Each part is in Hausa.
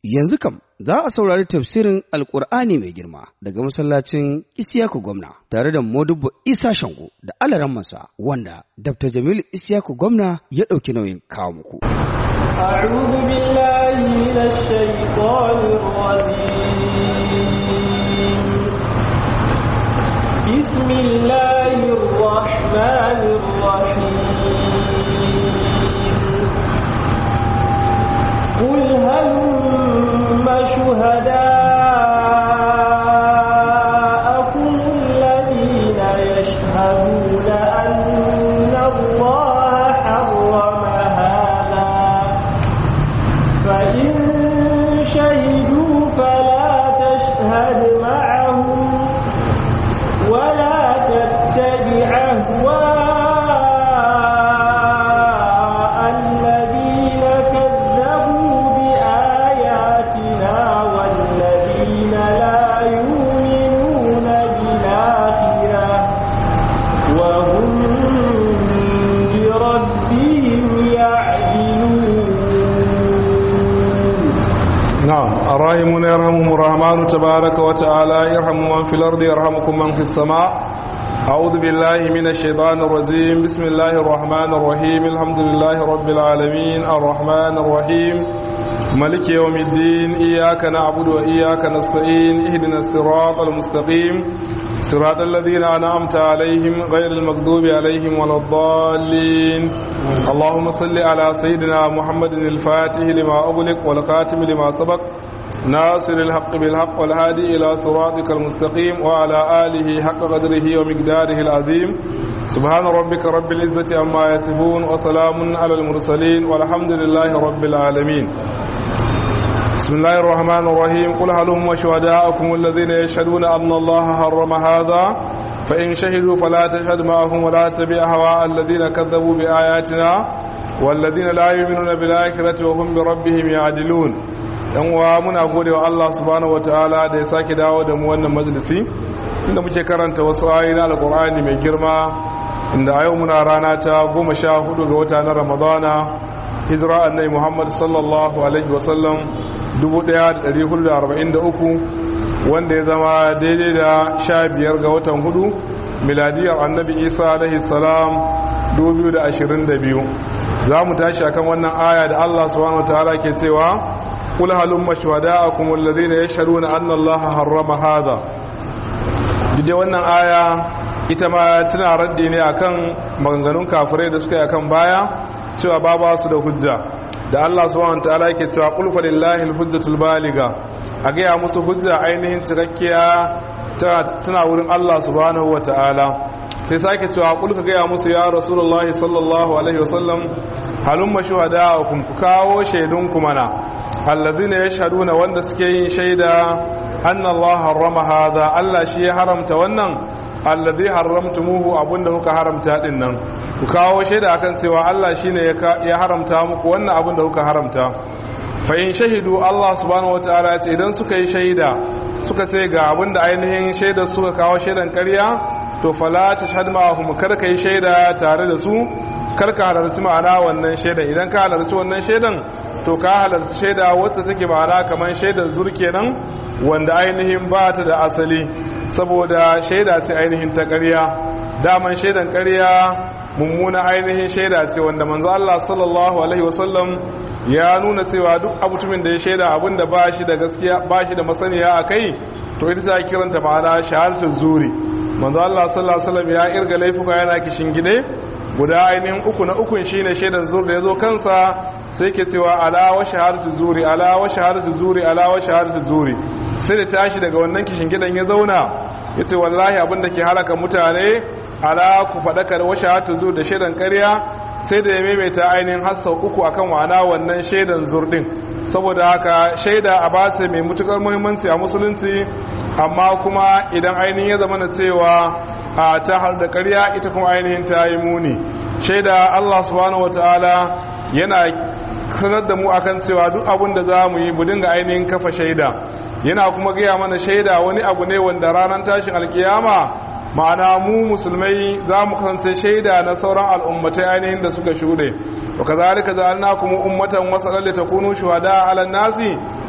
Yanzu kam za a saurari tafsirin Alƙur'ani mai girma daga masallacin Isiyaku Gwamna tare da Modubbo Isa Shango da alarammansa wanda Dr. Jamilu Isiyaku Gwamna ya ɗauki nauyin kawo muku. أعوذ بالله من الشيطان الرجيم بسم الله الرحمن الرحيم قل هلم شهداءكم الذين يشهدون أن الله حرم هذا فإن شهدوا فلا تشهد معهم ولا تتبع أهواء الذين كذبوا بآياتنا والذين لا يؤمنون بالآخرة وهم بربهم يعدلون نعم الراحمون يرحمهم الرحمن تبارك وتعالى يرحم من في الأرض يرحمكم من في السماء أعوذ بالله من الشيطان الرجيم بسم الله الرحمن الرحيم الحمد لله رب العالمين الرحمن الرحيم ملك يوم الدين إياك نعبد وإياك نستعين اهدنا الصراط المستقيم صراط الذين أنعمت عليهم غير المغضوب عليهم ولا الضالين اللهم صل على سيدنا محمد الفاتح لما أغلق والخاتم لما سبق ناصر الحق بالحق والهادي إلى صراطك المستقيم وعلى آله حق قدره ومقداره العظيم سبحان ربك رب العزة عما يصفون وسلام على المرسلين والحمد لله رب العالمين بسم الله الرحمن الرحيم قل هلم شهداءكم الذين يشهدون أن الله حرم هذا فإن شهدوا فلا تشهد معهم ولا تبع هواء الذين كذبوا بآياتنا والذين لا يؤمنون بالآخرة وهم بربهم يعدلون yan uwa muna gode wa Allah subhanahu wataala da ya sake dawo da mu wannan majalisi inda muke karanta wasu ayoyi na alqur'ani mai girma inda a yau muna rana ta goma sha hudu ga wata na ramadana hijira annabi muhammad sallallahu alaihi wasallam 1443 wanda ya zama daidai da sha biyar ga watan hudu miladiyar annabi isa alaihi salam 2022 za mu tashi akan wannan aya da Allah subhanahu wataala ke cewa kul halumma shuhada'akum alladhina yashhaduna anna allaha harrama hadha dide wannan aya ita ma tana raddi ne akan maganganun kafirai da suka yi akan baya cewa ba ba su da hujja da Allah subhanahu wataala yake cewa qul fa lillahi alhujjatul baliga a ga ya musu hujja ainihin cikakkiya tana wurin Allah subhanahu wataala sai sake cewa qul ka ga ya musu ya rasulullahi sallallahu alaihi wasallam halumma shuhada'akum ku kawo shaidunku mana allazina yashhaduna wanda suke yin shaida anna Allah harrama hadha Allah shi ya haramta wannan allazi haramtumuhu abunda kuka haramta din nan ku kawo shaida akan cewa Allah shine ya haramta muku wannan abunda kuka haramta fa in shahidu Allah subhanahu wataala ce idan suka yi shaida suka ce ga abunda ainihin shaida suka kawo shaidan ƙarya to fala tashhad ma'ahum kar kai shaida tare da su kar ka halarci ma'ana wannan shaidan idan ka halarci wannan shaidan to ka halarci shaida wacce take ma'ana kamar shaidar zur kenan wanda ainihin ba ta da asali saboda shaida ce ainihin ta ƙarya daman shaidan ƙarya mummuna ainihin shaida ce wanda manzo Allah sallallahu alaihi wasallam ya nuna cewa duk abutumin da ya shaida abinda ba shi da gaskiya ba shi da masaniya a kai to ita ta kiranta ma'ana shahadatul zuri manzo Allah sallallahu alaihi wasallam ya irga laifuka yana kishin gide guda ainihin uku na ukun shine shaidan zur da yazo kansa sai ke cewa ala wa shahadatu zuri ala wa shahadatu zuri ala wa shahadatu zuri sai da tashi daga wannan kishin gidan ya zauna yace wallahi abinda ke halaka mutane ala ku fadaka da wa shahadatu zuri da shaidan ƙarya sai da ya maimaita ainihin hassa uku akan wana wannan shaidan zur din saboda haka shaida a bace mai mutukar muhimmanci a musulunci amma kuma idan ainihin ya zama na cewa a ta har da ƙarya ita kuma ainihin ta yi muni shaida Allah subhanahu wataala yana sanar da mu akan cewa duk abin da za mu yi mu dinga ainihin kafa shaida yana kuma gaya mana shaida wani abu ne wanda ranar tashin alkiyama ma'ana mu musulmai za mu kasance shaida na sauran al'ummatai ainihin da suka shuɗe wa kazalika ja'alnakum ummatan wasalan litakunu shuhada 'ala an-nasi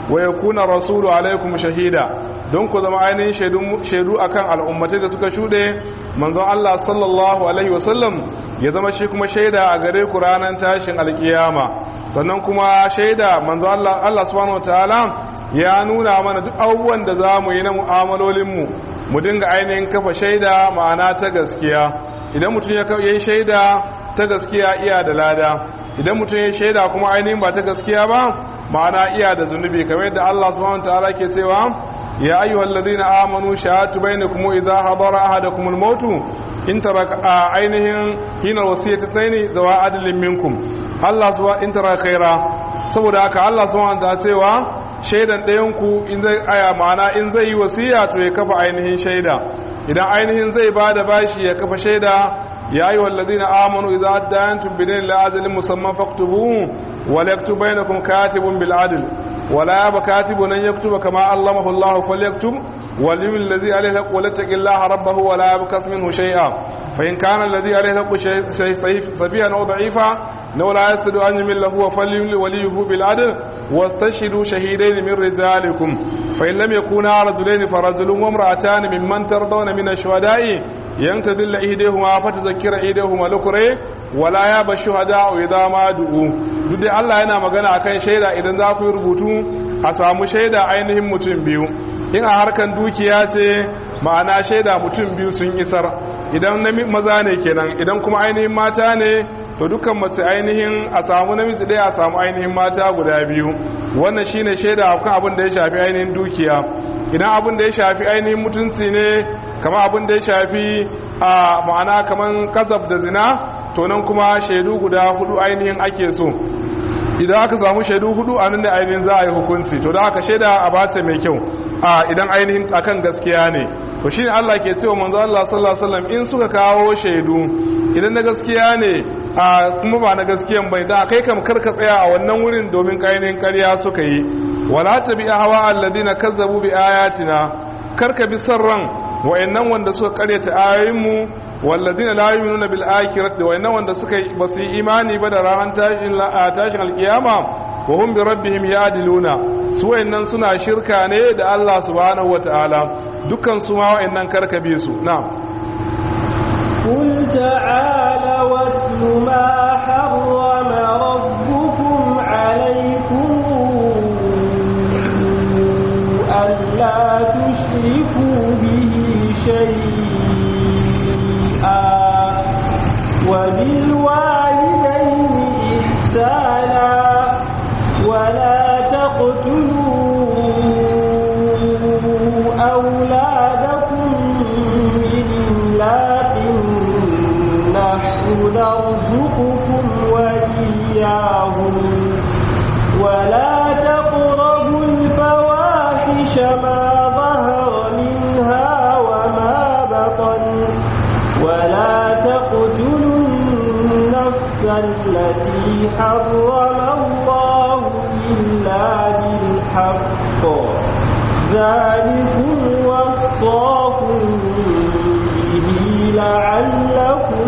wa yakuna rasulu alaikum shahida don ku zama ainihin shaidu akan al'ummatai da suka shuɗe manzon Allah sallallahu alaihi wasallam ya zama shi kuma shaida a gare ku ranar tashin alkiyama sannan kuma shaida manzon Allah Allah subhanahu wataala ya nuna mana duk abubuwan da za mu yi na mu'amalolinmu mu dinga ainihin kafa shaida ma'ana ta gaskiya idan mutum ya yi shaida ta gaskiya iya da lada idan mutum ya shaida kuma ainihin ba ta gaskiya ba ma'ana iya da zunubi kamar yadda Allah subhanahu wataala ke cewa ya ayyuhal ladina amanu shahatu bainakum idza hadara ahadakum al-maut in taraka ainihin hina wasiyati tsaini zawa adlin minkum Allah subhanahu in tara khaira saboda haka Allah subhanahu wataala cewa shaidan ɗayan ku in zai aya ma'ana in zai yi wasiya to ya kafa ainihin shaida idan ainihin zai bada bashi ya kafa shaida يا أيها الذين آمنوا إذا أدانتم بدين لأجل مسمى فاكتبوه وليكتب بينكم كاتب بالعدل ولا ياب كاتب أن يكتب كما علمه الله فليكتب ولي الذي عليه الحق وليتق الله ربه ولا يبكس منه شيئا فإن كان الذي عليه الحق شيء سفيها أو ضعيفا لو لا يستد أن يمل له فليمل وليه بالعدل واستشهدوا شهيدين من رجالكم فإن لم يكونا رجلين فرجل وامرأتان ممن ترضون من الشهداء ينتدل إيديهما فتذكر إيديهما لكري ولا ياب الشهداء إذا ما دعوا duk Allah yana magana akan shaida idan za ku yi rubutu a samu shaida ainihin mutum biyu in a harkan dukiya ce ma'ana shaida mutum biyu sun isar idan maza ne kenan idan kuma ainihin mata ne to dukkan mace ainihin a samu namiji ɗaya a samu ainihin mata guda biyu wannan shine shaida kan abin da ya shafi ainihin dukiya idan abin da ya shafi ainihin mutunci ne kama abin da ya shafi a ma'ana kaman kasab da zina to nan kuma shaidu guda hudu ainihin ake so idan aka samu shaidu hudu a nan da ainihin za a yi hukunci to da aka shaida a bace mai kyau a idan ainihin akan gaskiya ne to shine Allah ke cewa manzo Allah sallallahu alaihi wasallam in suka kawo shaidu idan na gaskiya ne a kuma ba na gaskiyan bai da kai kam karka tsaya a wannan wurin domin kainin ƙarya suka yi wala tabi hawa alladina kazzabu bi ayatina karka bi sarran wayannan wanda suka karyata ayoyinmu walladina la yu'minuna bil akhirati wayannan wanda suka basu yi imani ba da ranar tashin tashin alkiyama wa hum bi rabbihim ya'diluna su wayannan suna shirka ne da Allah subhanahu wataala dukkan su ma wayannan karka bi su na'am قل تعالى واتل ما حرم ربكم عليكم ألا تشركوا به شيئا وبالوالدين إحسانا ولا تقتلوا أولادكم من إملاق نحن نرزقكم وإياهم ولا تقربوا الفواحش ما ظهر منها وما بطن ولا تقتلوا النفس التي حرم الله إلا بالحق ذلكم وصاكم به لعلكم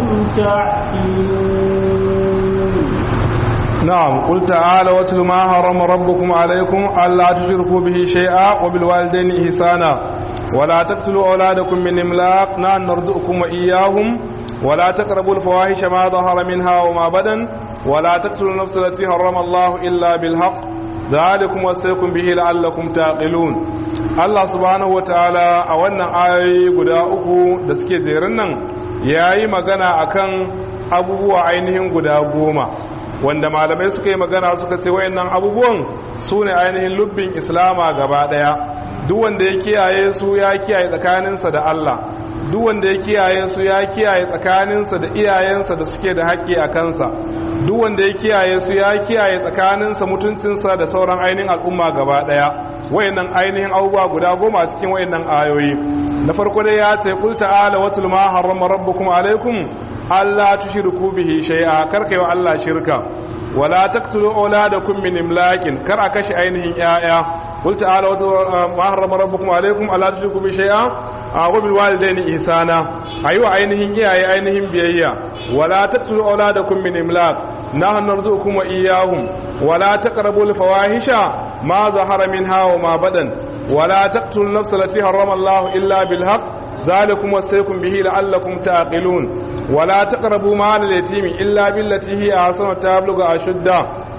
تعقلون نعم قل تعالى واتل ما حرم ربكم عليكم ألا تشركوا به شيئا وبالوالدين إحسانا ولا تقتلوا أولادكم من إملاق نحن نرزقكم وإياهم ولا تقربوا الفواحش ما ظهر منها وما بدن ولا تقتلوا النفس التي حرم الله إلا بالحق ذلكم وصيكم به لعلكم تعقلون Allah subhanahu wataala a wannan ayoyi guda uku da suke jerin nan yayi magana akan abubuwa ainihin guda goma wanda malamai suka yi magana suka ce wayannan abubuwan su ne ainihin lubbin islama gaba daya duk wanda ya kiyaye su ya kiyaye tsakaninsa da Allah duk wanda ya kiyaye su ya kiyaye tsakaninsa da iyayensa da suke da haƙƙi a kansa duk wanda ya kiyaye su ya kiyaye tsakaninsa mutuncinsa da sauran ainihin al'umma gaba daya wayannan ainihin abubuwa guda goma a cikin wayannan ayoyi na farko dai ya ce qul ta'ala watul ma harrama rabbukum alaikum alla tushriku bihi shay'a karkai wa Allah shirka wala taqtulu auladakum min imlakin kar a kashe ainihin yaya qul ta'ala watul ma harrama rabbukum alaikum alla tushriku bihi shay'a wa bil walidayni ihsana ayiwa ainihin iyaye ainihin biyayya wala taqtulu auladakum min imlak nahnu narzuqukum wa iyyahum wala taqrabul fawahisha ما ظهر منها وما بدن ولا تقتلوا النفس التي حرم الله إلا بالحق ذلكم وصيكم به لعلكم تعقلون ولا تقربوا مال اليتيم إلا بالتي هي أحسن تبلغ أشده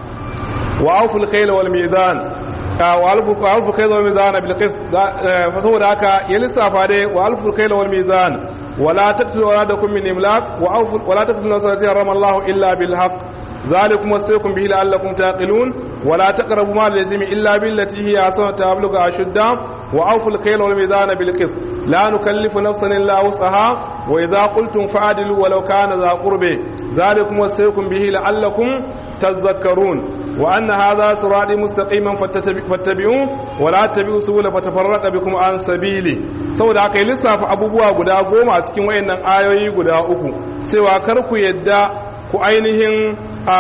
وأوفوا الكيل والميزان وألفوا الكيل والميزان بالقسط فهو ذاك يلسف عليه وألفوا الكيل والميزان ولا تقتلوا أولادكم من إملاق ولا تقتلوا النفس التي حرم الله إلا بالحق ذلكم وصيكم به لعلكم تعقلون ولا تقربوا مال اليتيم إلا بالتي هي أحسن تبلغ أشده وأوفوا الكيل والميزان بالقسط لا نكلف نفسا إلا وسعها وإذا قلتم فعدلوا ولو كان ذا قربه ذلكم وصيكم به لعلكم تذكرون وأن هذا صراطي مستقيما فاتبعوه ولا تتبعوا سبل فتفرق بكم عن سبيلي saboda aka yi lissafa abubuwa guda goma a cikin wayannan ayoyi guda uku cewa kar ku yadda ku ainihin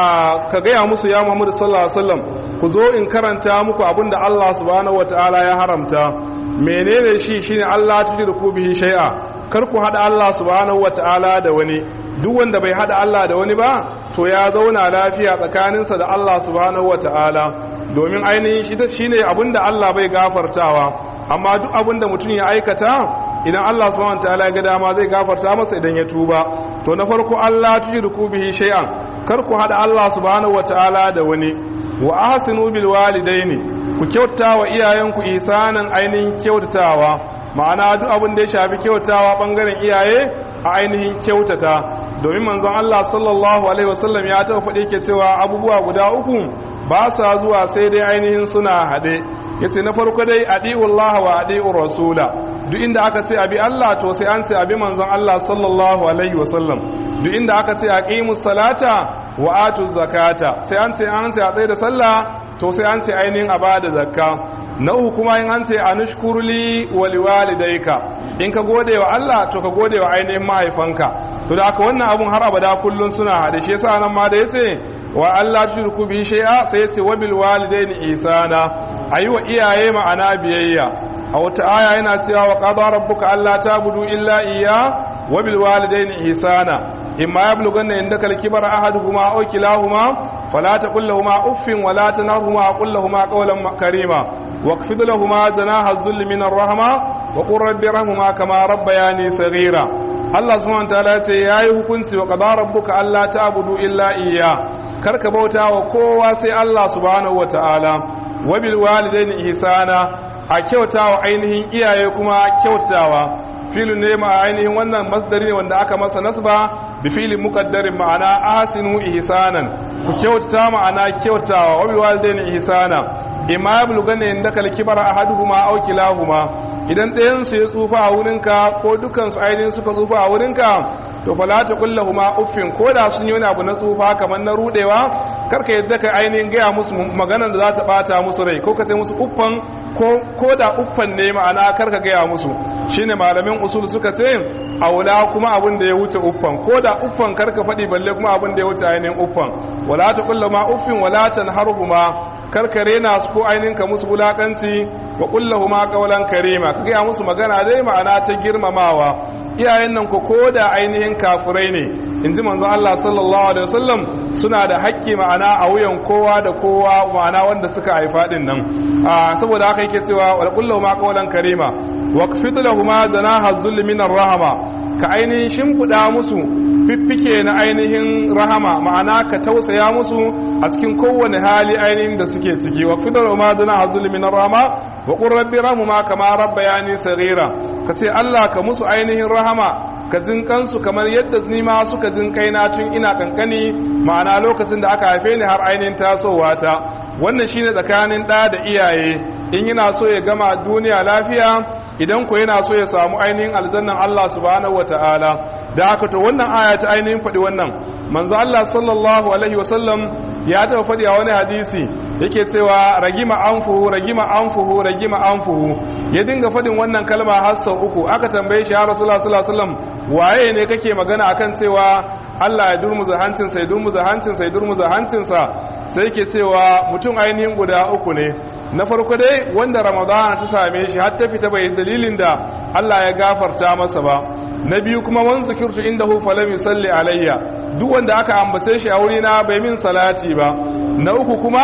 ka gaya musu ya Muhammadu sallallahu alaihi wasallam ku zo in karanta muku abinda Allah subhanahu wataala ya haramta menene shi shine Allah tudriku bihi shay'a kar ku hada Allah subhanahu wataala da wani duk wanda bai hada Allah da wani ba to ya zauna lafiya tsakaninsa da Allah subhanahu wataala domin ainihin shi shine abinda Allah bai gafartawa amma duk abinda mutum ya aikata idan Allah subhanahu wataala ya ga dama zai gafarta masa idan ya tuba to na farko Allah tudriku bihi shay'an kar ku hada Allah subhanahu wataala da wani wa ahsinu bil walidaini ku kyauta wa iyayenku isanan ainihin kyautatawa ma'ana duk abin da ya shafi kyautawa bangaren iyaye a ainihin kyautata domin manzon Allah sallallahu alaihi wasallam ya taɓa faɗi ke cewa abubuwa guda uku ba sa zuwa sai dai ainihin suna haɗe yace na farko dai adi'ullaha wa adi'ur rasula duk inda aka ce abi Allah to sai an ce abi manzon Allah sallallahu alaihi wasallam duk inda aka ce aqimus salata wa atuz zakata sai an ce an ce a tsaye da sallah to sai an ce ainihin a bada zakka na uku kuma in an ce anushkurli wa liwalidayka in ka gode wa Allah to ka gode wa ainihin mahaifanka to da aka wannan abun har abada kullun suna hade shi yasa nan ma da yace wa Allah tushriku bi shay'a sai yace wa bil walidaini ihsana ayi wa iyaye ma'ana biyayya a wata aya yana cewa wa qada rabbuka alla ta'budu illa iyya wa bil walidaini ihsana imma yablughanna indaka al-kibara ahaduhuma aw kilahuma fala taqul lahumu uffin wa la tanharhuma wa qul lahumu qawlan karima واخفض لهما جناح الذل من الرحمة وقل رب ارحمهما كما ربياني صغيرا Allah subhanahu wataala ya ce yayi hukunci wa qadara rabbuka alla ta'budu illa iyya karka bauta wa kowa sai Allah subhanahu wataala wa bil walidaini ihsana a kyautawa ainihin iyaye kuma kyautawa filin ne ma ainihin wannan masdari ne wanda aka masa nasba bi filin muqaddarin ma'ana ahsinu ihsanan ku kyauta ma'ana kyautawa wa bil walidaini ihsana imma yablughanna indaka al-kibara ahaduhuma aw kilahuma idan ɗayan su ya tsufa a wurinka ko dukan su ainihin suka tsufa a wurinka to fala ta kullahuma uffin ko da sun yi wani abu na tsufa kamar na rudewa karka yadda ka ainihin gaya musu maganar da za ta bata musu rai ko ka sai musu uffan ko da uffan ne ma'ana karka gaya musu shine malamin usul suka ce aula kuma abin da ya wuce uffan ko da uffan karka faɗi balle kuma abin da ya wuce ainihin uffan wala ta kullahuma uffin wala tanharhuma karkare na su ko ainihin ka musu wulakanci wa kullahu ma qawlan karima ka gaya musu magana dai ma'ana ta girmamawa iyayen nan ko koda ainihin kafirai ne inji manzon Allah sallallahu alaihi wasallam suna da haƙƙi ma'ana a wuyan kowa da kowa ma'ana wanda suka haifa din nan saboda haka yake cewa wa kullahu ma qawlan karima waqfid lahumu zanaha zulli min rahama ka ainihin shimfiɗa musu fiffike na ainihin rahama ma'ana ka tausaya musu a cikin kowane hali ainihin da suke ciki wa fidar ma zuna hazul min rahama wa qur rabbi rahma kama rabbayani saghira ka ce Allah ka musu ainihin rahama ka jin kansu kamar yadda ni ma suka jin kaina tun ina kankani ma'ana lokacin da aka haife ni har ainihin tasowa ta wannan shine tsakanin ɗa da iyaye in yana so ya gama duniya lafiya idan ko yana so ya samu ainihin aljannan Allah subhanahu wataala da haka to wannan aya ta ainihin faɗi wannan manzo Allah sallallahu alaihi wasallam ya taɓa faɗi a wani hadisi yake cewa ragima anfuhu ragima anfuhu ragima anfuhu ya dinga faɗin wannan kalma har sau uku aka tambaye shi ya rasulullah sallallahu alaihi wasallam waye ne kake magana akan cewa Allah ya durmuza hancinsa ya durmuza hancinsa ya durmuza hancinsa sai yake cewa mutum ainihin guda uku ne na farko dai wanda ramadana ta same shi har ta fita bai dalilin da Allah ya gafarta masa ba na biyu kuma wan zikirtu indahu falam yusalli alayya duk wanda aka ambace shi a wuri na bai min salati ba na uku kuma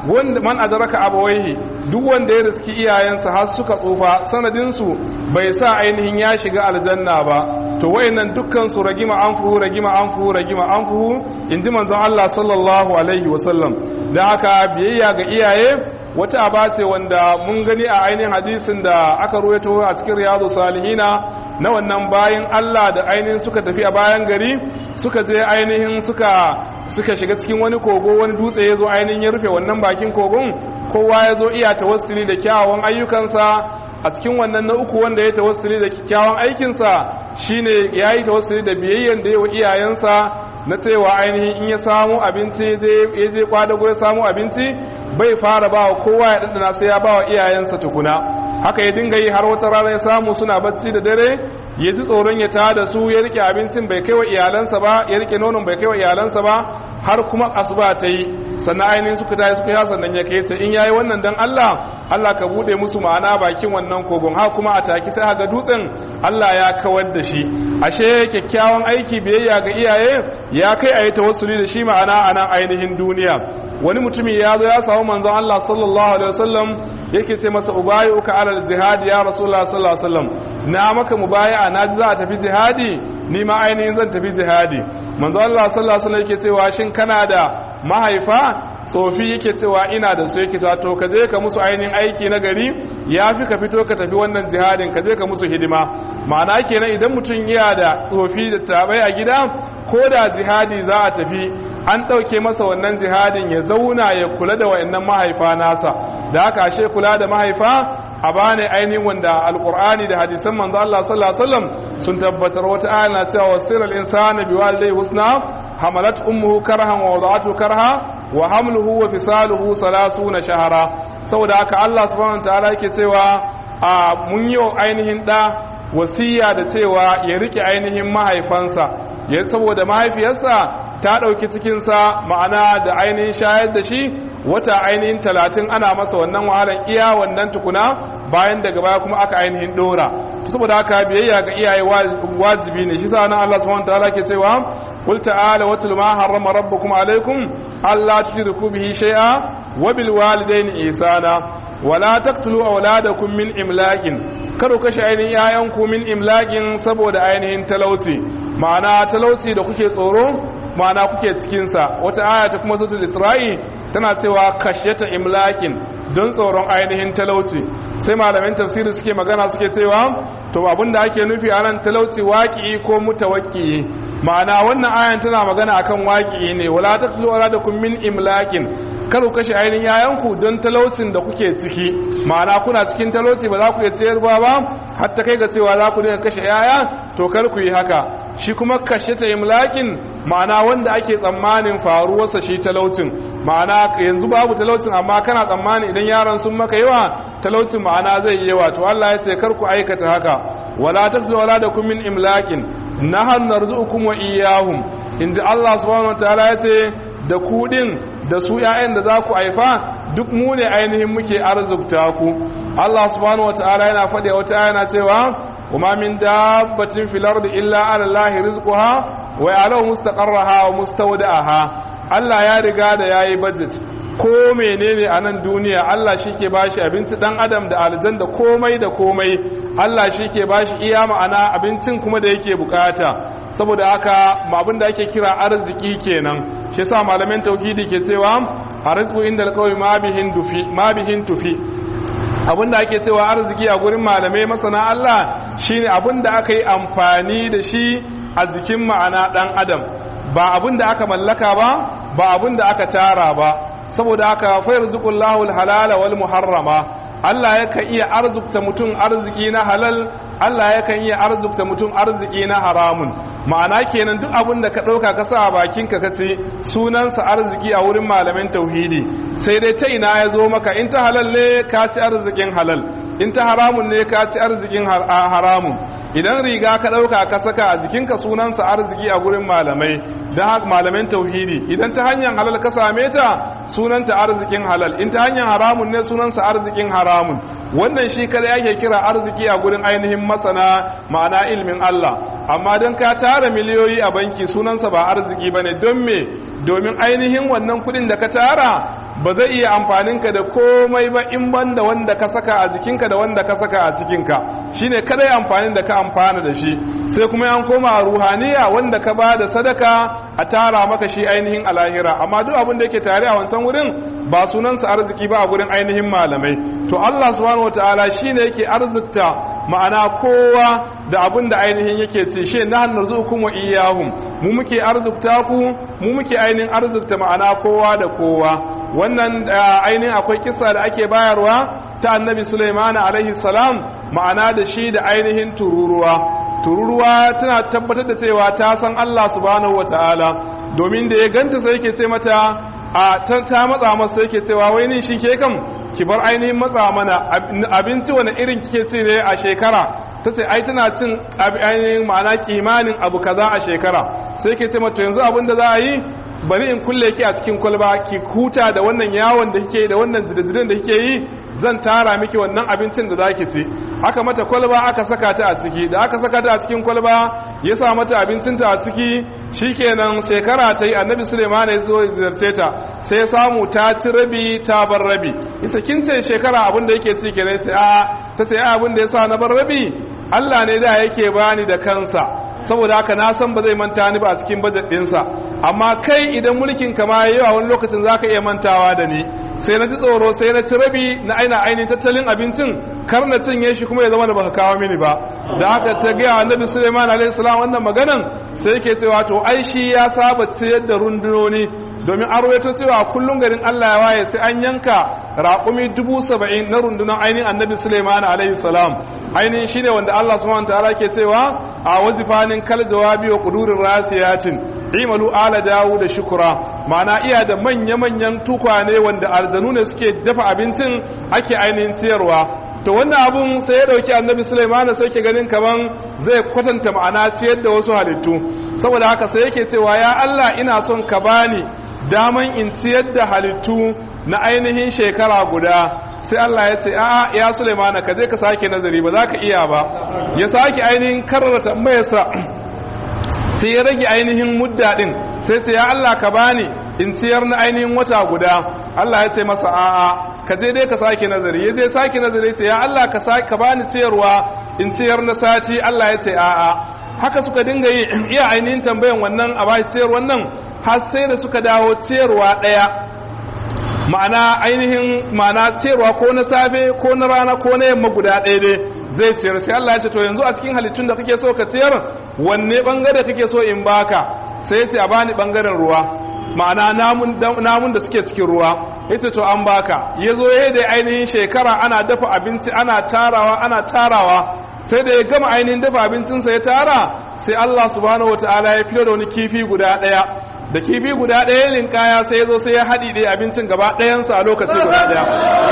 wanda man adraka abawaihi duk wanda ya riski iyayensa har suka tsufa sanadin su bai sa ainihin ya shiga aljanna ba to wayannan dukkan su ragima anfuhu ragima anfuhu ragima anfuhu inji manzon Allah sallallahu alaihi wasallam dan haka biyayya ga iyaye wata aba ce wanda mun gani a ainihin hadisin da aka ruwaito a cikin riyadu salihina na wannan bayan Allah da ainihin suka tafi a bayan gari suka je ainihin suka suka shiga cikin wani kogo wani dutse ya zo ainihin ya rufe wannan bakin kogon kowa ya zo iya tawassuli da kyawawan ayyukansa a cikin wannan na uku wanda ya tawassuli da kyawawan aikinsa shine ya yi tawassuli da biyayyen da ya wa iyayensa na cewa ainihin in ya samu abinci ya je kwadago ya samu abinci bai fara ba wa kowa ya ɗanɗana sai ya ba wa iyayensa tukuna haka ya dinga yi har wata rana ya samu suna bacci da dare ya ji tsoron ya tada su ya rike abincin bai kai wa iyalansa ba ya rike nonon bai kai wa iyalansa ba har kuma asuba ta yi sannan ainihin suka tayi suka ya sannan ya kai ta in yayi wannan dan Allah Allah ka bude musu ma'ana bakin wannan kogon ha kuma a taki sai haga dutsen Allah ya kawar da shi ashe kyakkyawan aiki biyayya ga iyaye ya kai ayi tawassuli da shi ma'ana a nan ainihin duniya wani mutumi ya zo ya samu manzon Allah sallallahu alaihi wasallam yake ce masa ubayuka alal jihad ya rasulullah sallallahu alaihi wasallam na maka mubaya'a na ji za a tafi jihadi ni ma ainihin zan tafi jihadi manzo Allah sallallahu alaihi wasallam yake cewa shin kana da mahaifa tsofi yake cewa ina da su yake cewa to ka je ka musu ainihin aiki na gari yafi ka fito ka tafi wannan jihadin ka je ka musu hidima ma'ana kenan idan mutum yana da tsofi da tabai a gida ko da jihadi za a tafi an ɗauke masa wannan jihadin ya zauna ya kula da wa'annan mahaifa nasa da haka ashe kula da mahaifa a bane ainihin wanda alkur'ani da hadisan manzo Allah sallallahu alaihi wasallam sun tabbatar wata aya na cewa wasiral insana biwalidayhi husna hamalat ummuhu karhan wa wada'atu karha wa hamluhu wa fisaluhu 30 shahara saboda haka Allah subhanahu wataala yake cewa a mun yi ainihin da wasiya da cewa ya rike ainihin mahaifansa ya saboda mahaifiyarsa ta ɗauki cikinsa ma'ana da ainihin shayar da shi wata ainihin talatin ana masa wannan wahalar iya wannan tukuna bayan daga baya kuma aka ainihin ɗora saboda haka biyayya ga iyaye wajibi ne shi sa nan Allah subhanahu wataala ke cewa qul ta'ala watul ma harrama rabbukum alaykum alla tushriku bihi shay'a wa bil walidayni ihsana wala taqtulu awladakum min imlaqin karo kashe ainihin yayanku min imlaqin saboda ainihin talauci ma'ana talauci da kuke tsoro ma'ana kuke cikinsa wata aya ta kuma sautul isra'i tana cewa kashyata imlakin don tsoron ainihin talauci sai malamin tafsiri suke magana suke cewa to abinda ake nufi a nan talauci waƙi ko mutawakki ma'ana wannan ayan tana magana akan waƙi ne wala tatlu wala da kun min imlakin kar ku kashe ainihin yayanku don talaucin da kuke ciki ma'ana kuna cikin talauci ba za ku iya ciyarwa ba hatta kai ga cewa za ku dinga kashe yaya to kar ku yi haka shi kuma kashe ta imlakin ma'ana wanda ake tsammanin faruwarsa shi talaucin ma'ana yanzu babu talaucin amma kana tsammani idan yaran sun maka yawa talaucin ma'ana zai yi yawa to Allah ya ce kar ku aikata haka wala tafzu wala da kun min imlakin nahan narzuqukum wa iyyahum inda Allah subhanahu wataala ya ce da ku din da su ƴaƴan da za ku haifa duk mu ne ainihin muke arzukta ku Allah subhanahu wataala yana faɗi wata yana cewa وما من دابة في الأرض إلا على الله رزقها ويعلم مستقرها ومستودعها Allah ya riga da yayi budget ko menene a nan duniya Allah shike bashi abinci dan adam da aljan da komai da komai Allah shike bashi iya ma'ana abincin kuma da yake bukata saboda haka abin da ake kira arziki kenan shi yasa malaman tauhidi ke cewa arzqu indal qawmi ma bihin dufi ma bihin tufi abinda ake cewa arziki a gurin malamai masana Allah shine abinda aka yi amfani da shi a jikin ma'ana dan adam ba abinda aka mallaka ba ba abinda aka tara ba saboda haka fa yarzuqullahu halala wal muharrama Allah yakan iya arzukta mutum arziki na halal Allah yakan iya arzukta mutum arziki na haramun ma'ana kenan duk abin da ka ɗauka ka sa a bakinka ka ce sunansa arziki a wurin malamin tauhidi sai dai ta ina ya zo maka in ta halal ne ka ci arzikin halal in ta haramun ne ka ci arzikin haramun idan riga ka ɗauka ka saka a jikinka sunansa arziki a gurin malamai don haka malamin tauhidi idan ta hanyar halal ka same ta sunanta arzikin halal in ta hanyar haramun ne sunansa arzikin haramun wannan shi kada yake kira arziki a gurin ainihin masana ma'ana ilmin Allah amma don ka tara miliyoyi a banki sunansa ba arziki bane don me domin ainihin wannan kudin da ka tara ba zai iya amfaninka da komai ba in banda wanda ka saka a jikinka da wanda ka saka a cikinka shine kadai amfanin da ka amfana da shi sai kuma an koma a ruhaniya wanda ka ba da sadaka a tara maka shi ainihin alahira amma duk abin da yake tare a wancan wurin ba sunansa arziki ba a gurin ainihin malamai to Allah subhanahu wataala shine yake arzikta ma'ana kowa da abin da ainihin yake ce shi na narzukum wa iyahum mu muke arzikta ku mu muke ainihin arzikta ma'ana kowa da kowa wannan ainihin akwai kisa da ake bayarwa ta annabi Sulaiman alaihi salam ma'ana da shi da ainihin tururuwa tururuwa tana tabbatar da cewa ta san Allah subhanahu wataala domin da ya ganta sai yake ce mata a ta matsa masa yake cewa wai ni shi ke kam ki bar ainihin matsa mana abinci wani irin kike ci ne a shekara ta ce ai tana cin ainihin ma'ana kimanin abu kaza a shekara sai ke ce mata yanzu abin da za a yi bari in kulle ki a cikin kwalba ki huta da wannan yawon da kike da wannan jidajiden da kike yi zan tara miki wannan abincin da zaki ci aka mata kwalba aka saka ta a ciki da aka saka ta a cikin kwalba ya sa mata abincinta a ciki shikenan shekara ta yi annabi suleiman ya zo ziyarce ta sai ya samu ta ci rabi ta bar rabi ita kin ce shekara abin da yake ci kenan sai a ta ce abin da ya sa na bar rabi Allah ne da yake bani da kansa saboda haka na san ba zai manta ni ba a cikin bajet ɗinsa amma kai idan mulkin ka ma yawa wani lokacin za ka iya mantawa da ni sai na ji tsoro sai na ci rabi na aina ainihin tattalin abincin kar na cinye shi kuma ya zama da baka kawo mini ba da haka ta gaya annabi suleiman alaihi salam wannan maganan sai yake cewa to ai shi ya saba ciyar da rundunoni domin an rawaito cewa kullum garin Allah ya waye sai an yanka raƙumi dubu saba'in na rundunar ainihin annabi Suleiman alaihi salam ainihin shine wanda Allah subhanahu ta'ala ke cewa a wazifanin kal jawabi wa qudurir rasiyatin imalu ala dawu da shukura ma'ana iya da manya-manyan tukwane wanda aljanu ne suke dafa abincin ake ainihin ciyarwa to wannan abun sai ya dauki annabi Sulaiman sai ke ganin kaman zai kwatanta ma'ana ciyar da wasu halittu saboda haka sai yake cewa ya Allah ina son ka bani daman in ciyar da halittu na ainihin shekara guda sai Allah ya ce a'a ya Sulaiman ka je ka sake nazari ba za ka iya ba ya sake ainihin karrara tambayarsa sai ya rage ainihin mudda din sai ce ya Allah ka bani in ciyar na ainihin wata guda Allah ya ce masa a'a ka je dai ka sake nazari ya je sake nazari sai ya Allah ka sake ka bani ciyarwa in ciyar na sati Allah ya ce a'a haka suka dinga yi iya ainihin tambayan wannan a bai ciyar wannan har sai da suka dawo ciyarwa daya ma'ana ainihin ma'ana ciyarwa ko na safe ko na rana ko na yamma guda ɗaya dai zai ciyar sai Allah ya ce to yanzu a cikin halittun da kake so ka ciyar wanne bangare kake so in baka sai ya ce a bani bangaren ruwa ma'ana namun da suke cikin ruwa ya ce to an baka ya zo ya da ainihin shekara ana dafa abinci ana tarawa ana tarawa sai da ya gama ainihin dafa abincinsa ya tara sai Allah subhanahu wa ta'ala ya fiye da wani kifi guda ɗaya da kifi guda ɗaya linkaya sai ya zo sai ya haɗi ɗaya abincin gaba ɗayansa a lokaci guda ɗaya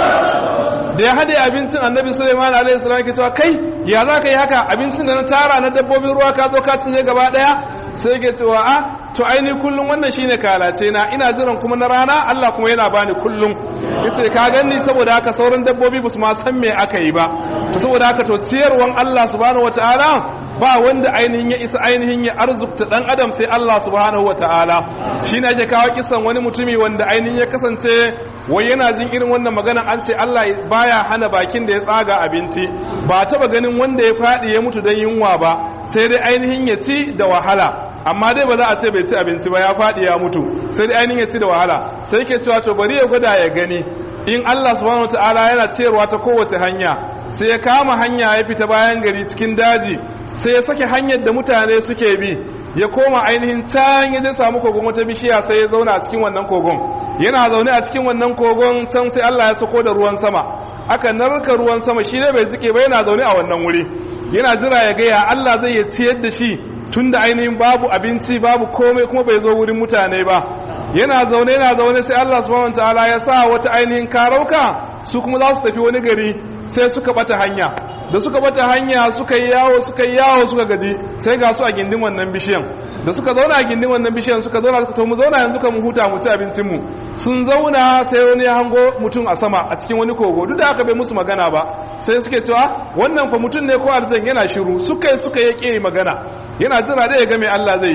da ya haɗe abincin annabi suleiman alaihi salam ke cewa kai ya za ka yi haka abincin da na tara na dabbobin ruwa ka zo ka cinye gaba ɗaya sai ke cewa a to aini kullum wannan shine kalace na ina jiran kuma na rana Allah kuma yana bani kullum yace ka ganni saboda haka sauran dabbobi ba su ma san me aka yi ba to saboda haka to ciyarwan Allah subhanahu wataala ba wanda ainihin ya isa ainihin ya arzukta dan adam sai Allah subhanahu wataala shine ake kawo kisan wani mutumi wanda ainihin ya kasance wai yana jin irin wannan magana an ce Allah baya hana bakin da ya tsaga abinci ba taba ganin wanda ya fadi ya mutu dan yunwa ba sai dai ainihin ya ci da wahala amma dai ba za a ce bai ci abinci ba ya faɗi ya mutu sai dai ainihin ya ci da wahala sai ke cewa to bari ya gwada ya gani in Allah subhanahu wataala yana cewa ta kowace hanya sai ya kama hanya ya fita bayan gari cikin daji sai ya sake hanyar da mutane suke bi ya koma ainihin can ya je samu kogon wata bishiya sai ya zauna a cikin wannan kogon yana zaune a cikin wannan kogon can sai Allah ya sako da ruwan sama aka narka ruwan sama shi ne bai jike ba yana zaune a wannan wuri yana jira ya ga ya Allah zai ya ciyar da shi tunda ainihin babu abinci babu komai kuma bai zo wurin mutane ba yana zaune yana zaune sai Allah subhanahu wataala ya sa wata ainihin karauka su kuma za su tafi wani gari sai suka bata hanya da suka bata hanya suka yi yawo suka yi yawo suka gaji sai ga su a gindin wannan bishiyan da suka zauna a gindin wannan bishiyan suka zauna suka to mu zauna yanzu kan mu huta mu ci abincin mu sun zauna sai wani ya hango mutum a sama a cikin wani kogo duk da aka bai musu magana ba sai suke cewa wannan fa mutum ne ko aljan yana shiru suka yi suka yi magana yana jira da ya ga mai Allah zai yi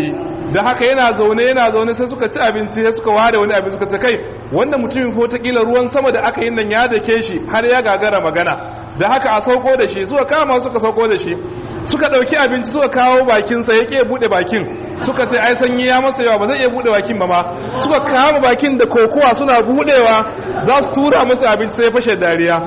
da haka yana zaune yana zaune sai suka ci abinci sai suka ware wani abin suka ce kai wanda mutumin ko ta kila ruwan sama da aka yi nan ya dake shi har ya gagara magana da haka a sauko da shi suka kama suka sauko da shi suka dauki abinci suka kawo bakin sa yake bude bakin suka ce ai sanyi ya masa yawa ba zai iya bude bakin ba ma suka kama bakin da kokowa suna budewa za su tura masa abinci sai fashe dariya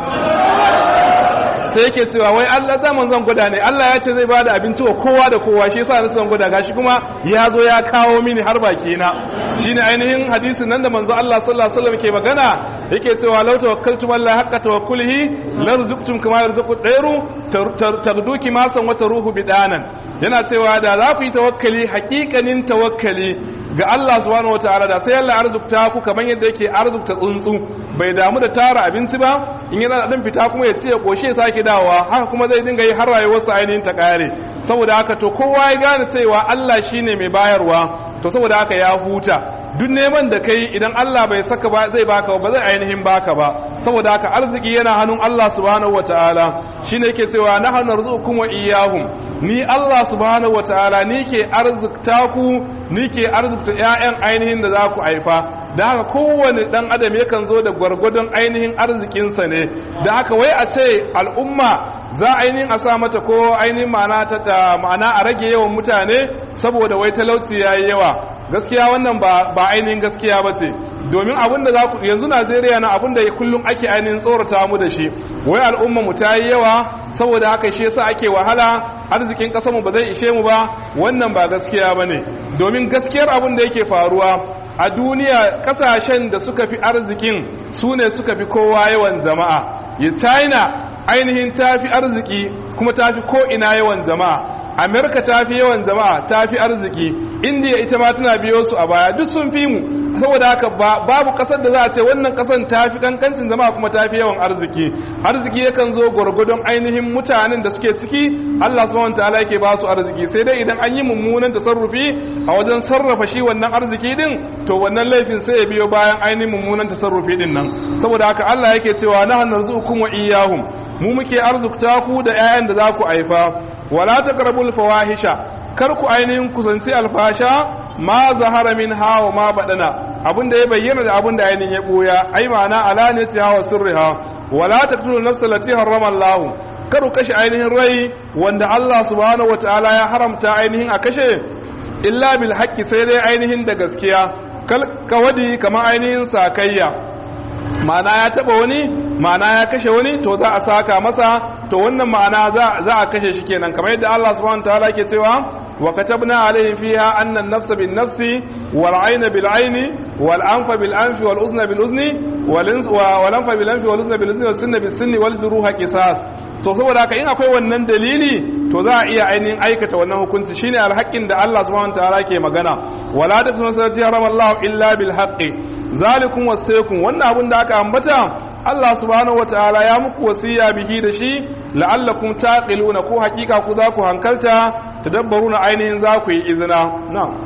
sai yake cewa wai Allah zaman zan gwada ne Allah ya ce zai bada abinci wa kowa da kowa shi yasa na san gwada gashi kuma ya zo ya kawo mini har baki na shine ainihin hadisin nan da manzo Allah sallallahu alaihi wasallam ke magana yake cewa law tawakkaltum Allah haqqa tawakkulihi larzuqtum kama yarzuqu dairu tarduki ma san wata ruhu bidanan yana cewa da za ku yi tawakkali hakikanin tawakkali ga Allah subhanahu wataala da sai Allah arzukta ku kamar yadda yake arzukta tsuntsu bai damu da tara abinci ba in yana da dan fita kuma ya ce ya koshe ya sake dawowa haka kuma zai dinga yi har rayuwarsa ainihin ta kare saboda haka to kowa ya gane cewa Allah shine mai bayarwa to saboda haka ya huta duk neman da kai idan Allah bai saka ba zai baka ba zai ainihin baka ba saboda haka arziki yana hannun Allah subhanahu wataala shine yake cewa nahnu narzuqukum wa iyyahum ni Allah subhanahu wataala ni ke arzikta ku ni ke arzikta ƴaƴan ainihin da za ku haifa da haka kowane dan adam yakan zo da gwargwadon ainihin arzikinsa ne da haka wai a ce al'umma za ainihin a sa mata ko ainihin ma'ana ta ma'ana a rage yawan mutane saboda wai talauci yayi yawa gaskiya wannan ba ba ainihin gaskiya ba ce domin abin da za ku yanzu Najeriya na abin da kullum ake ainihin tsorata mu da shi wai al'umma mu ta yi yawa saboda haka shi yasa ake wahala arzikin kasar mu ba zai ishe mu ba wannan ba gaskiya bane domin gaskiyar abin da yake faruwa a duniya kasashen da suka fi arzikin su ne suka fi kowa yawan jama'a ya china ainihin ta fi arziki kuma ta fi ko'ina yawan jama'a amerika ta fi yawan jama'a ta fi arziki indiya ita ma tana biyo su a baya duk sun fi mu saboda haka babu kasar da za a ce wannan kasar ta fi kankancin jama'a kuma ta fi yawan arziki arziki yakan zo gwargwadon ainihin mutanen da suke ciki allah subhanahu ta'ala yake ba su arziki sai dai idan an yi mummunan tasarrufi a wajen sarrafa shi wannan arziki din to wannan laifin sai ya biyo bayan ainihin mummunan tasarrufi din nan saboda haka allah yake cewa nahnu narzuqukum wa iyyahum mu muke arzukta ku da 'ya'yan da za ku haifa wala taqrabul fawahisha kar ku ainihin kusanci alfasha ma zahara min hawa ma badana abinda ya bayyana da abinda ainihin ya boya ai ma'ana alaniyati hawa sirriha wala taqtulu nafsa allati harrama Allah kar ku kashe ainihin rai wanda Allah subhanahu wataala ya haramta ainihin a kashe illa bil haqqi sai dai ainihin da gaskiya kal kawadi kamar ainihin sakayya ma'ana ya taba wani ma'ana ya kashe wani to za a saka masa to wannan ma'ana za a kashe shi kenan kamar yadda Allah subhanahu wataala yake cewa wa katabna alaihim fiha anna an-nafsa bin-nafsi wal-'ayna bil-'ayni wal-anfa bil-anfi wal-udhna bil-udhni wal-anfa bil-anfi wal-udhna bil-udhni was-sinna bis-sinni wal-juruha qisas to saboda haka in akwai wannan dalili to za a iya ainihin aikata wannan hukunci shine alhaƙin da Allah subhanahu wataala ke magana wala taqtulu salati haramallahu illa bil haqqi zalikum wasaykum wannan abin da aka ambata Allah subhanahu wataala ya muku wasiya bihi da shi la'allakum taqiluna ko hakika ku za ku hankalta tadabbaruna ainihin za ku yi izina na'am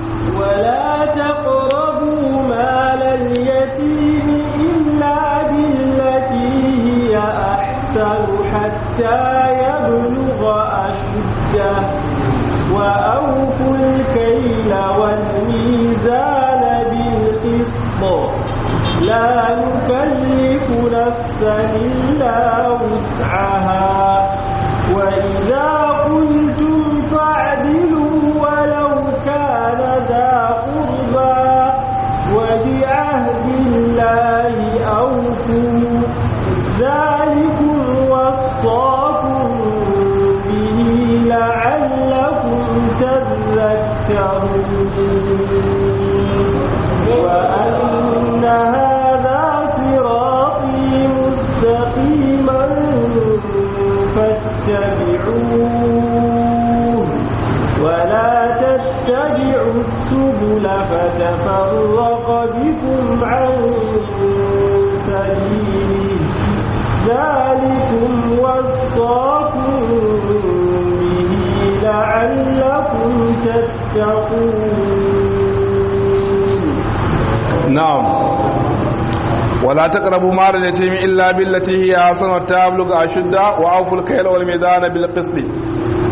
ولا تقربوا مال اليتيم إلا بالتي هي أحسن حتى يبلغ أشده وأوفوا الكيل والميزان بالقسط لا نكلف نفسا إلا وسعها وإذا قلتم فاعدلوا ولو كان ذا قربى وبعهد الله أوفوا ذلكم وصاكم به لعلكم تذكرون وأن هذا صراطي مستقيما فاتبعوه ولا تتبعوا السبل فتفرق بكم عن سبيله ذلكم وصاكم به لعلكم تتقون نعم ولا تقربوا مال اليتيم الا بالتي هي احسن وتبلغ اشده واوفوا الكيل والميزان بالقسط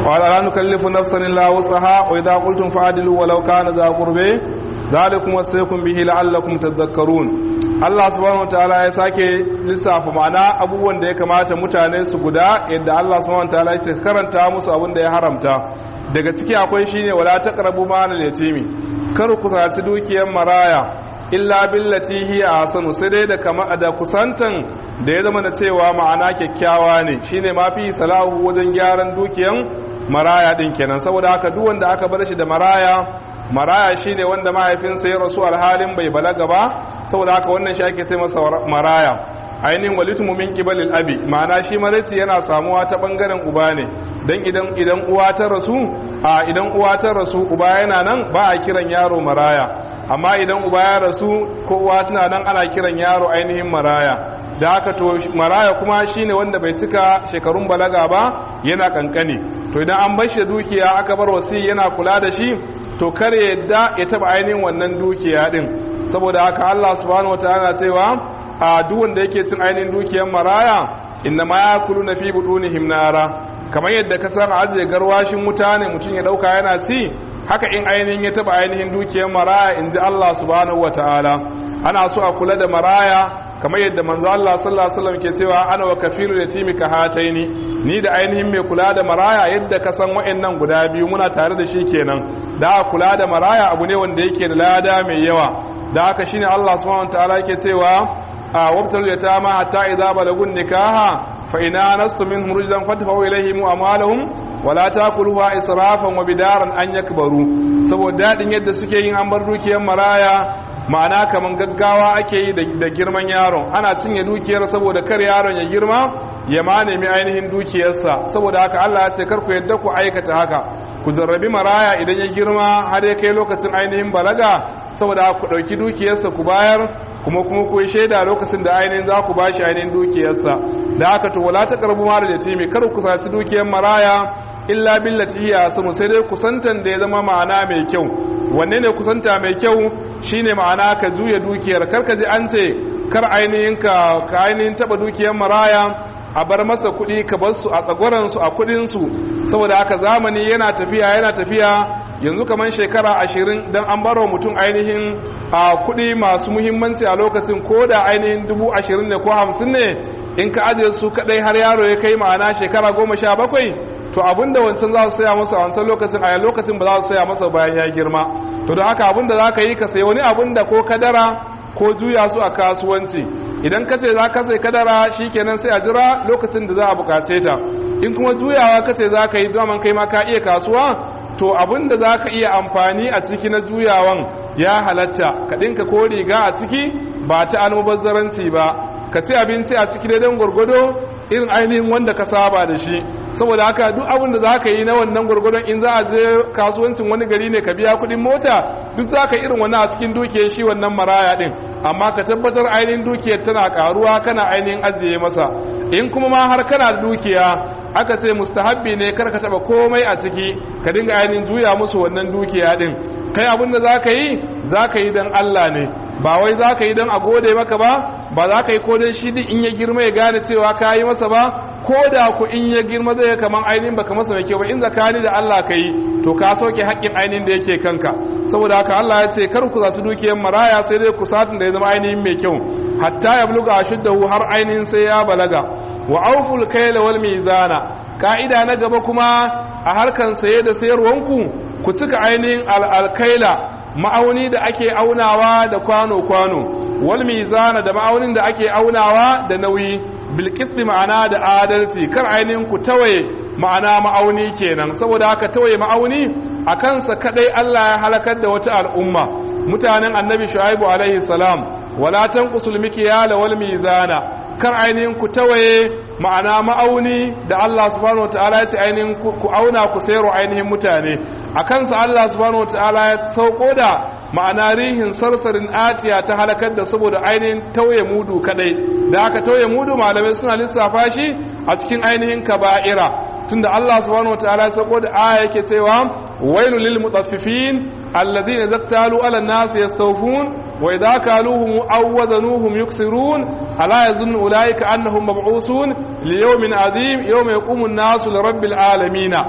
wa la nukallifu nafsan illa wusaha wa idha qultum fa'dilu walau kana za qurbi zalikum wasaykum bihi la'allakum tadhakkarun Allah subhanahu wataala ya sake lissafa ma'ana abubuwan da ya kamata mutane su guda yadda Allah subhanahu wataala ya karanta musu abin da ya haramta daga ciki akwai shine wala taqrabu malal yatimi kar ku saci dukiyar maraya illa billati hiya ahsanu sai dai da kama da kusantan da ya zama da cewa ma'ana kyakkyawa ne shine mafi salahu wajen gyaran dukiyan maraya din kenan saboda haka duk wanda aka bar shi da maraya maraya shine wanda mahaifinsa ya rasu alhalin bai balaga ba saboda haka wannan shi ake sai masa maraya ainihin walitumu min qibalil abi ma'ana shi maraici yana samuwa ta bangaren uba ne dan idan idan uwa ta rasu a idan uwa ta rasu uba yana nan ba a kiran yaro maraya amma idan uba ya rasu ko uwa tana nan ana kiran yaro ainihin maraya da haka to maraya kuma shine wanda bai cika shekarun balaga ba yana kankane to idan an bar shi dukiya aka bar wasi yana kula da shi to kare yadda ya taba ainihin wannan dukiya din saboda haka Allah subhanahu wataala cewa a duk wanda yake cin ainihin dukiyar maraya inna ma yakuluna fi butunihim nara kamar yadda ka san ajiye garwashin wuta ne mutum ya dauka yana ci haka in ainihin ya taba ainihin dukiyar maraya inji Allah subhanahu wataala ana so a kula da maraya kamar yadda manzo Allah sallallahu alaihi wasallam ke cewa ana wa kafilu yatimi ka hataini ni da ainihin mai kula da maraya yadda ka san wa'annan guda biyu muna tare da shi kenan da kula da maraya abu ne wanda yake da lada mai yawa da haka shine Allah subhanahu wataala yake cewa a wabtal yatama hatta idza balagun nikaha fa ina nastu minhum rujdan fadfa'u ilayhim amwalahum wala takuluha israfan wa bidaran an yakbaru saboda dadin yadda suke yin an bar dukiyar maraya ma'ana kaman gaggawa ake yi da girman yaron ana cinye dukiyar saboda kar yaron ya girma ya ma nemi ainihin dukiyarsa saboda haka Allah ya ce kar ku yadda ku aikata haka ku jarrabi maraya idan ya girma har ya kai lokacin ainihin balaga saboda ku dauki dukiyarsa ku bayar kuma kuma ku shaida lokacin da ainihin za ku bashi ainihin dukiyarsa da haka to wala ta karbu mara da timi kar ku saci dukiyar maraya illa billati hiya sanu sai dai kusantan da ya zama ma'ana mai kyau wanne ne kusanta mai kyau shine ma'ana ka juya dukiyar kar ka ji an ce kar ainihin ka ka ainihin taba dukiyar maraya a bar masa kuɗi ka bar su a tsagwaran su a kuɗin su saboda haka zamani yana tafiya yana tafiya yanzu kamar shekara ashirin don an barwa mutum ainihin a kuɗi masu muhimmanci a lokacin ko da ainihin dubu ashirin ne ko hamsin ne in ka ajiye su kaɗai har yaro ya kai ma'ana shekara goma sha bakwai to abinda wancan za su saya masa a wancan lokacin a lokacin ba za su saya masa bayan ya girma to da haka abinda za ka yi ka sayi wani abinda ko kadara ko juya su a kasuwanci idan ka ce za ka sai kadara shikenan sai a jira lokacin da za a bukace ta in kuma juyawa ka ce za ka yi daman kai ma ka iya kasuwa to abin da za ka iya amfani a ciki na juyawan ya halatta ka ɗinka ko riga a ciki ba ta almubazzaranci ba ka ci abinci a ciki daidai gwargwado irin ainihin wanda ka saba da shi saboda haka duk abin da za ka yi na wannan gwargwadon in za a je kasuwancin wani gari ne ka biya kuɗin mota duk za ka irin wani a cikin dukiyar shi wannan maraya ɗin amma ka tabbatar ainihin dukiyar tana karuwa kana ainihin ajiye masa in kuma ma har kana da dukiya aka ce mustahabbi ne kar ka taba komai a ciki ka dinga ainihin juya musu wannan dukiya din kai abin da za ka yi za ka yi don Allah ne ba wai za ka yi don a gode maka ba ba za ka yi ko don shi din in ya girma ya gane cewa ka yi masa ba ko da ku in ya girma zai kaman ainihin baka masa mai kyau ba in zakani da Allah ka yi to ka sauke haƙƙin ainihin da yake kanka saboda haka Allah ya ce kar ku zasu dukiyar maraya sai dai ku satin da ya zama ainihin mai kyau hatta ya buluga ashuddahu har ainihin sai ya balaga wa auful kayla wal mizana ka'ida na gaba kuma a harkan saye da sayarwanku ku cika ainihin alkaila ma'auni da ake aunawa da kwano-kwano wal mizana da ma'aunin da ake aunawa da nauyi bilkisti ma'ana da adalci kar ainihin ku tawaye ma'ana ma'auni kenan saboda haka tawaye ma'auni a kansa kadai Allah ya halakar da wata al'umma mutanen annabi shu'aibu alaihi salam wala tanqusul mikyala wal mizana kar ainihin ku tawaye ma'ana ma'auni da Allah subhanahu wataala ya ce ainihin ku auna ku sayarwa ainihin mutane a kansa Allah subhanahu wataala ya sauko da ma'ana rihin sarsarin atiya ta halakar da saboda ainihin tauye mudu kadai da aka tauye mudu malamai suna lissafa shi a cikin ainihin kaba'ira tunda Allah subhanahu wataala ya sauko da aya yake cewa wailu lil mutaffifin alladhina zaktalu ala nas yastawfun wa idha kaluhum aw wazanuhum yuksirun ala yazunnu ulaika annahum mab'usun li yawmin azim yawma yaqumu an-nasu li rabbil alamin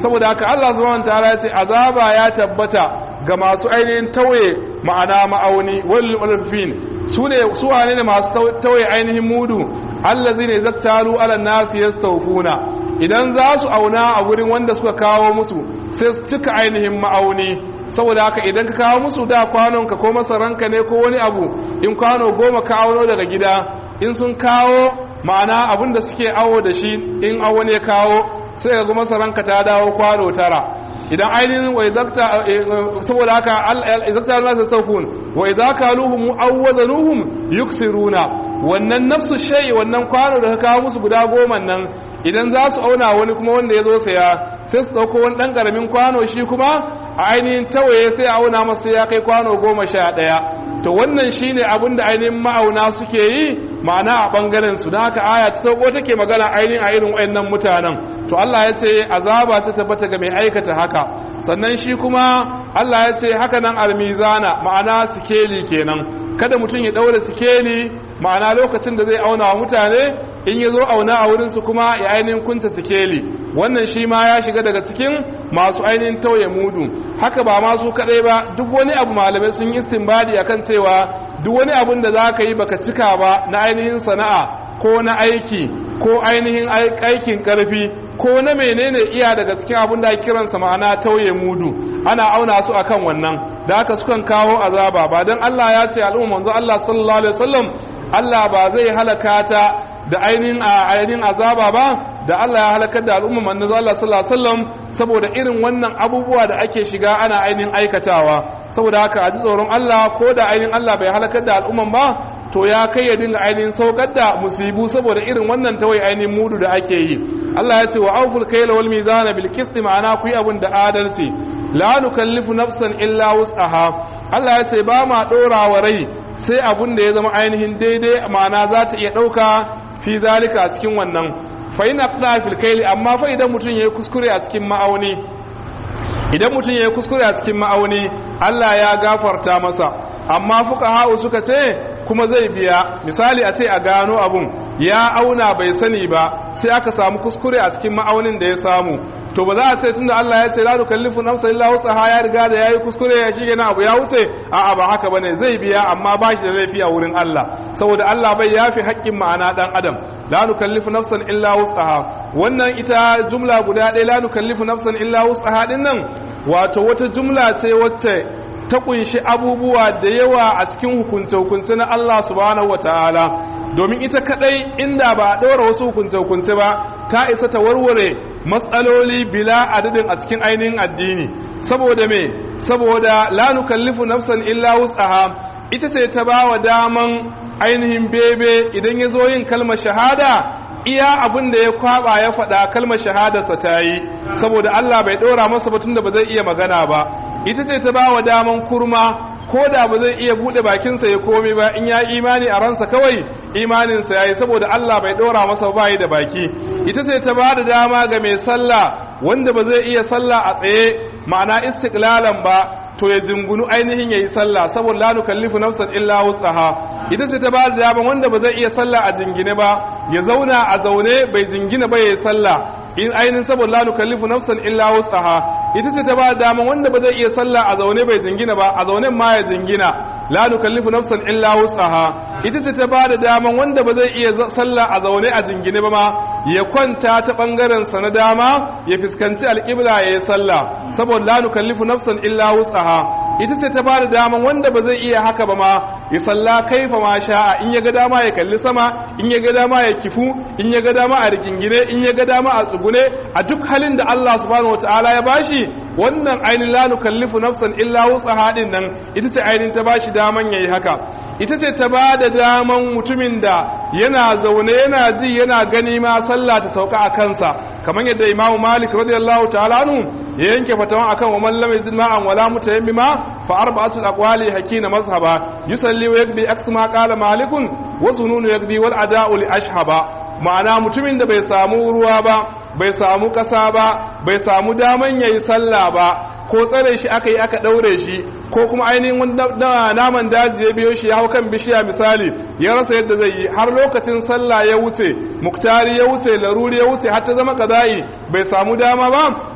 saboda haka Allah subhanahu wataala ya ce azaba ya tabbata ga masu ainihin tauye ma'ana ma'auni wal ulfin su ne su wane ne masu tauye ainihin mudu allazina zaktalu ala nasi yastawfuna idan za su auna a gurin wanda suka kawo musu sai su cika ainihin ma'auni saboda haka idan ka kawo musu da kwanonka ko masaranka ne ko wani abu in kwano goma ka auno daga gida in sun kawo ma'ana abin da suke awo da shi in awo ne kawo sai ga masaranka ta dawo kwano tara idan ainihin wa izakta saboda haka izakta na su saukun wa izaka luhum awwazanuhum yuksiruna wannan nafsu shay wannan kwano da ka kawo musu guda goma nan idan za su auna wani kuma wanda ya zo saya sai su dauko wani dan karamin kwano shi kuma a ainihin tawaye sai a auna masa ya kai kwano goma sha ɗaya to wannan shine abin da ainihin ma'auna suke yi ma'ana a ɓangaren su don haka aya ta sauko take magana ainihin a irin wayannan mutanen to Allah ya ce azaba ta tabbata ga mai aikata haka sannan shi kuma Allah ya ce haka nan almizana ma'ana sikeli kenan kada mutum ya ɗaura sikeli ma'ana lokacin da zai auna wa mutane in ya zo auna a wurinsu kuma ya ainihin kunta sikeli wannan shi ma ya shiga daga cikin masu ainihin tauye mudu haka ba masu kadai ba duk wani abu malamai sun yi istinbadi akan cewa duk wani abun da za ka yi baka cika ba na ainihin sana'a ko na aiki ko ainihin aikin karfi ko na menene iya daga cikin abun da kiransa ma'ana tauye mudu ana auna su akan wannan da haka sukan kawo azaba ba dan Allah ya ce al'umma manzo Allah sallallahu alaihi wasallam Allah ba zai halaka ta da ainihin ainihin azaba ba da Allah ya halakar da al'umma manzo Allah sallallahu alaihi wasallam saboda irin wannan abubuwa da ake shiga ana ainihin aikatawa saboda haka a ji tsoron Allah ko da ainihin Allah bai halakar da al'umman ba to ya kai ya dinga ainihin saukar da musibu saboda irin wannan tawai ainihin mudu da ake yi Allah ya ce wa awful kayla wal mizana bil qisti ma'ana ku yi abin da adalci la nukallifu nafsan illa wus'aha Allah ya ce ba ma dora wa rai sai abin da ya zama ainihin daidai ma'ana za ta iya dauka fi zalika a cikin wannan fa in aqda fil kayli amma fa idan mutun yayi kuskure a cikin ma'auni idan mutun yayi kuskure a cikin ma'auni Allah ya gafarta masa amma fuqaha suka ce kuma zai biya misali a ce a gano abun ya auna bai sani ba sai aka samu kuskure a cikin ma'aunin da ya samu to ba za a ce tunda Allah ya ce la nukallifu nafsan illa wusaha ya riga da yayi kuskure ya shige na abu ya wuce a'a ba haka bane zai biya amma ba shi da laifi a wurin Allah saboda Allah bai yafi haƙƙin ma'ana dan adam la nukallifu nafsan illa wusaha wannan ita jumla guda ɗaya la nukallifu nafsan illa wusaha din nan wato wata jumla ce wacce ta kunshi abubuwa da yawa a cikin hukunce-hukunce na Allah subhanahu wataala domin ita kadai inda ba a ɗora wasu hukunce-hukunce ba ta isa ta warware matsaloli bila adadin a cikin ainihin addini saboda me saboda la nukallifu nafsan illa wus'aha ita ce ta ba wa daman ainihin bebe idan ya zo yin kalmar shahada iya abin da ya kwaba ya faɗa kalmar shahadarsa ta yi saboda Allah bai ɗora masa batun da ba zai iya magana ba ita ce ta ba wa daman kurma ko da ba zai iya bude bakinsa ya komi ba in ya imani a ransa kawai imaninsa ya yi saboda Allah bai ɗora masa bayi da baki ita ce ta ba da dama ga mai sallah wanda ba zai iya sallah a tsaye ma'ana istiklalan ba to ya jingunu ainihin ya yi sallah saboda la nukallifu nafsan illa wusaha ita ce ta ba da dama wanda ba zai iya sallah a jingine ba ya zauna a zaune bai jingina ba ya yi sallah in ainihin saboda la nukallifu nafsan illa wusaha ita ce ta ba dama wanda ba zai iya sallah a zaune bai jingina ba a zaune ma ya jingina la nukallifu nafsan illa wusaha ita ce ta ba da dama wanda ba zai iya sallah a zaune a jingine ba ma ya kwanta ta bangaren sa na dama ya fuskanci alƙibla ya yi sallah saboda la nukallifu nafsan illa wusaha ita ce ta ba da dama wanda ba zai iya haka ba ma ya salla kaifa ma sha'a in ya ga dama ya kalli sama in ya ga dama ya kifu in ya ga dama a rikingine in ya ga dama a tsugune a duk halin da Allah subhanahu wataala ya bashi wannan ainihin la nukallifu nafsan illa wusaha din nan ita ce ainihin ta bashi daman yayi haka ita ce ta ba da daman mutumin da yana zaune yana ji yana gani ma sallah ta sauka a kansa kamar yadda imamu malik radiyallahu ta'ala anhu ya yanke fatawan akan wa man lam yajid ma'an wala mutayammima fa arba'atu aqwali hakina mazhaba yusalli wa yakbi aksma qala malikun wa sununu yakbi wal ada'u li ashhaba ma'ana mutumin da bai samu ruwa ba bai samu kasa ba bai samu daman yayi sallah ba ko tsare shi aka yi aka daure shi ko kuma ainihin wanda naman daji ya biyo shi ya hau kan bishiya misali ya rasa yadda zai yi har lokacin sallah ya wuce muktari ya wuce laruri ya wuce har ta zama kaza'i bai samu dama ba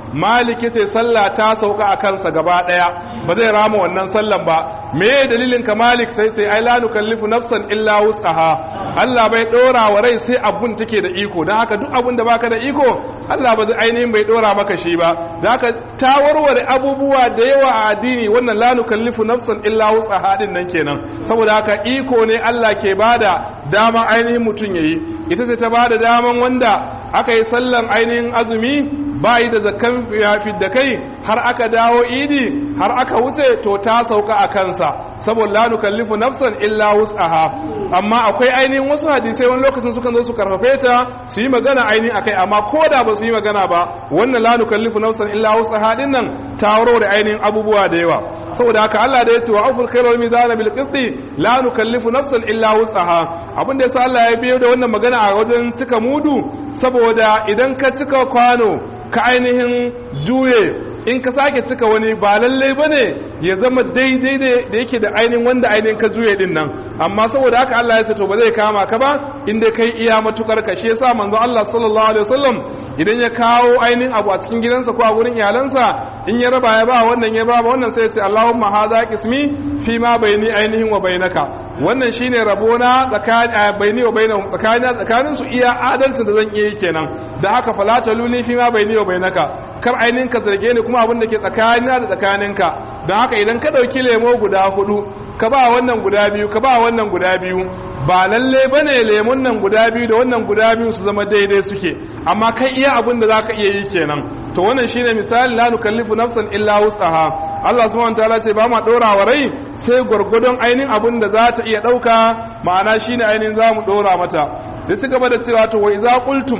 malik yace sallah ta sauka a kansa gaba daya ba zai rama wannan sallan ba me dalilin ka malik sai sai ai la nukallifu nafsan illa wus'aha Allah bai dora wa rai sai abun take da iko dan haka duk abun da baka da iko Allah ba zai ainihin bai dora maka shi ba dan haka ta warware abubuwa da yawa a addini wannan la nukallifu nafsan illa wus'aha din nan kenan saboda haka iko ne Allah ke bada dama ainihin mutun yayi ita ce ta bada daman wanda aka yi sallan ainihin azumi ba yi da zakan da kai har aka dawo idi har aka wuce to ta sauka a kansa saboda la nukallifu nafsan illa wus'aha amma akwai ainihin wasu hadisai wani lokacin sukan zo su karfafe ta su yi magana ainihin akai amma ko da ba su yi magana ba wannan la nukallifu nafsan illa wus'aha din nan ta da ainihin abubuwa da yawa saboda haka Allah da ya ce wa afur khairal mizana bil qisti la nukallifu nafsan illa wus'aha abin da yasa Allah ya biyo da wannan magana a wajen cika mudu saboda idan ka cika kwano ka ainihin juye in ka sake cika wani ba lallai ba ne ya zama daidai da yake da ainihin wanda ainihin ka juye din nan amma saboda haka Allah ya ce to ba zai kama ka ba inda kai iya matukar ka shi yasa manzo Allah sallallahu alaihi wasallam idan ya kawo ainihin abu a cikin gidansa ko a gurin iyalansa in ya raba ya ba wannan ya ba wannan sai ya ce Allahumma hadha qismi fi ma baini ainihin wa bainaka wannan shine rabona tsakanin baini wa bainahum tsakanin tsakanin su iya adalci da zan iya yi kenan da haka fala taluni fi ma baini wa bainaka kar ainihin ka zarge ni kuma abin da ke tsakanina da tsakaninka don haka idan ka dauki lemo guda hudu ka ba wannan guda biyu ka ba wannan guda biyu ba lalle bane lemun nan guda biyu da wannan guda biyu su zama daidai suke amma kai iya abin da zaka iya yi kenan to wannan shine misali la nukallifu nafsan illa wusaha Allah subhanahu wataala ce ba ma dora wa rai sai gurgudun ainihin abin da za ta iya dauka ma'ana shine ainihin za mu dora mata da ci gaba da cewa to wa idza qultum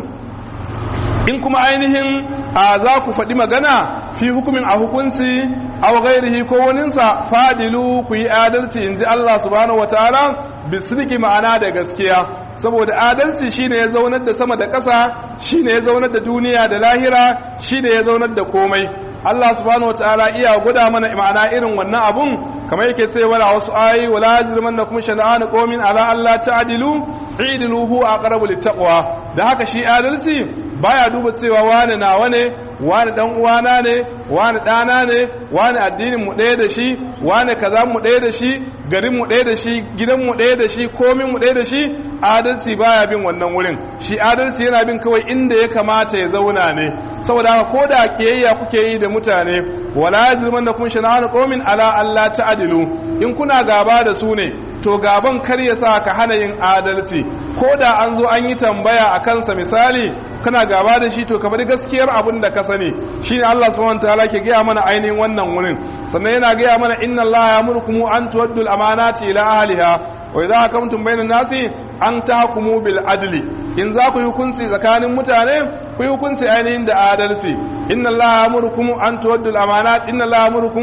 in kuma ainihin a za ku faɗi magana fi hukumin a hukunci aw ghairihi ko waninsa fadilu ku yi adalci inji Allah subhanahu wataala bisriki ma'ana da gaskiya saboda adalci shine ya zaunar da sama da ƙasa shine ya zaunar da duniya da lahira shine ya zaunar da komai Allah subhanahu wataala iya guda mana ma'ana irin wannan abun kamar yake cewa a wasu ayi wala yajrimannakum shana'an qaumin ala alla ta'dilu idilu huwa aqrabu littaqwa da haka shi adalci baya duba cewa wani nawa ne wani dan uwana ne wani dana ne wani addinin mu ɗaya da shi wani kaza mu ɗaya da shi garin mu ɗaya da shi gidan mu ɗaya da shi komin mu ɗaya da shi adalci baya bin wannan wurin shi adalci yana bin kawai inda ya kamata ya zauna ne saboda haka ko da kiyayya kuke yi da mutane wala yajrimannakum shana'an qaumin ala alla ta'dilu in kuna gaba da su ne to gaban kar ya sa ka hana yin adalci ko da an zo an yi tambaya a kansa misali kana gaba da shi to kamar gaskiyar abin da ka sani shine Allah subhanahu wataala ke gaya mana ainihin wannan wurin sannan yana gaya mana inna Allah ya'murukum an tuwaddu al-amanati ila ahliha wa idza hakamtum bainan nasi an tahkumu bil adli in za ku yi hukunci tsakanin mutane ku yi hukunci ainihin da adalci inna Allah ya'murukum an tuwaddu al-amanat inna Allah ya'murukum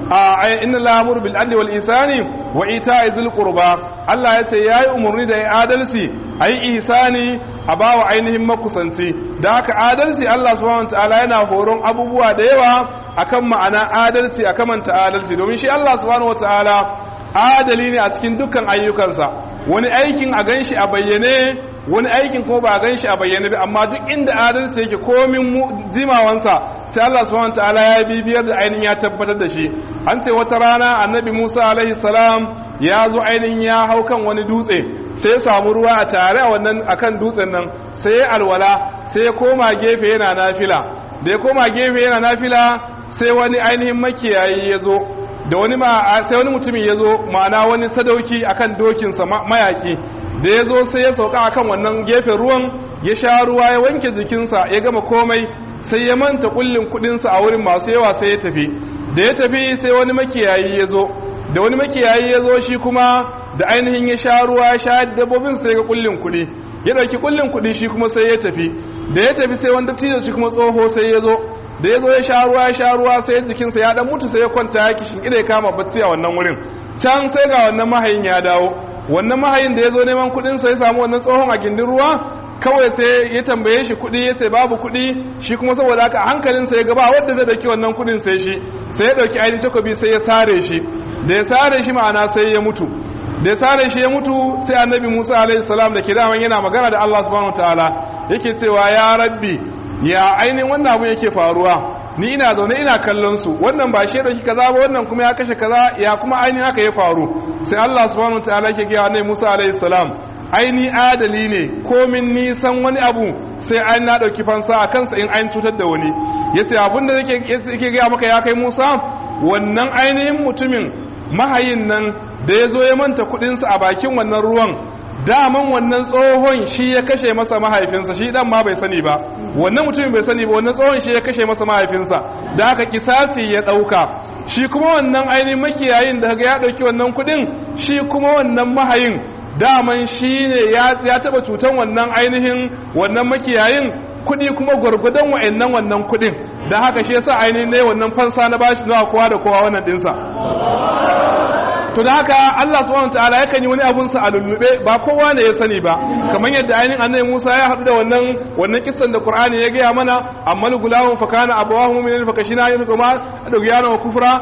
inna Allah ya'muru bil adli wal ihsani wa ita'i dhil qurba Allah ya ce yayi umurni da adalci ayi ihsani a bawa ainihin makusanci da haka adalci Allah subhanahu wataala yana horon abubuwa da yawa akan ma'ana adalci a kamanta adalci domin shi Allah subhanahu wataala adali ne a cikin dukkan ayyukansa wani aikin a ganshi a bayyane wani aikin kuma ba a ganshi a bayyane ba amma duk inda adalci yake komin jimawansa sai Allah subhanahu wataala ya bibiyar da ainihin ya tabbatar da shi an ce wata rana annabi Musa alaihi salam ya zo ainihin ya hau kan wani dutse sai ya samu ruwa a tare a wannan akan dutsen nan sai ya alwala sai ya koma gefe yana nafila da ya koma gefe yana nafila sai wani ainihin makiyayi ya zo da wani ma sai wani mutumin ya zo ma'ana wani sadauki akan dokinsa mayaki da ya zo sai ya sauka akan wannan gefen ruwan ya sha ruwa ya wanke jikinsa ya gama komai sai ya manta kullin kudinsa a wurin masu yawa sai ya tafi da ya tafi sai wani makiyayi ya zo da wani makiyayi ya zo shi kuma da ainihin ya sha ruwa ya sha dabbobin sai ga kullin kudi ya dauki kullin kudi shi kuma sai ya tafi da ya tafi sai wani dattijo shi kuma tsoho sai ya zo da ya zo ya sha ruwa ya sha ruwa sai jikinsa ya dan mutu sai ya kwanta ya kishin ida ya kama bacci a wannan wurin can sai ga wannan mahayin ya dawo wannan mahayin da ya zo neman kudin sa ya samu wannan tsohon a gindin ruwa kawai sai ya tambaye shi kudi ya ce babu kudi shi kuma saboda haka hankalinsa ya gaba wadda zai dauki wannan kudin sai shi sai ya dauki ainihin takobi sai ya sare shi da ya sare shi ma'ana sai ya mutu da ya sare shi ya mutu sai annabi Musa alaihi salam da ke daman yana magana da Allah subhanahu wataala yake cewa ya rabbi ya ainihin wannan abu yake faruwa ni ina zaune ina kallon su wannan ba shi da shi kaza ba wannan kuma ya kashe kaza ya kuma ainihin haka ya faru sai Allah subhanahu wataala yake ga annabi Musa alaihi salam aini adali ne komin nisan wani abu sai an na dauki fansa a kansa in an cutar da wani yace abin da yake yake ga maka ya kai Musa wannan ainihin mutumin mahayin nan da ya zo ya manta kudinsa a bakin wannan ruwan daman wannan tsohon shi ya kashe masa mahaifinsa shi dan ma bai sani ba wannan mutumin bai sani ba wannan tsohon shi ya kashe masa mahaifinsa da aka kisasi ya dauka shi kuma wannan ainihin makiyayin da ga ya dauki wannan kudin shi kuma wannan mahayin daman shi ne ya taba cutan wannan ainihin wannan makiyayin kudi kuma gwargwadon wa'annan wannan kudin da haka shi yasa ainihin ne wannan fansa na bashi zuwa kowa da kowa wannan dinsa to da haka Allah subhanahu wataala yakan yi wani abun sa a lullube ba kowa ne ya sani ba kamar yadda ainihin annabi Musa ya haɗu da wannan wannan kissan da Qur'ani ya gaya mana amma gulamun fa kana abawahu mu'minin fa kashina yin kuma da guyana wa kufra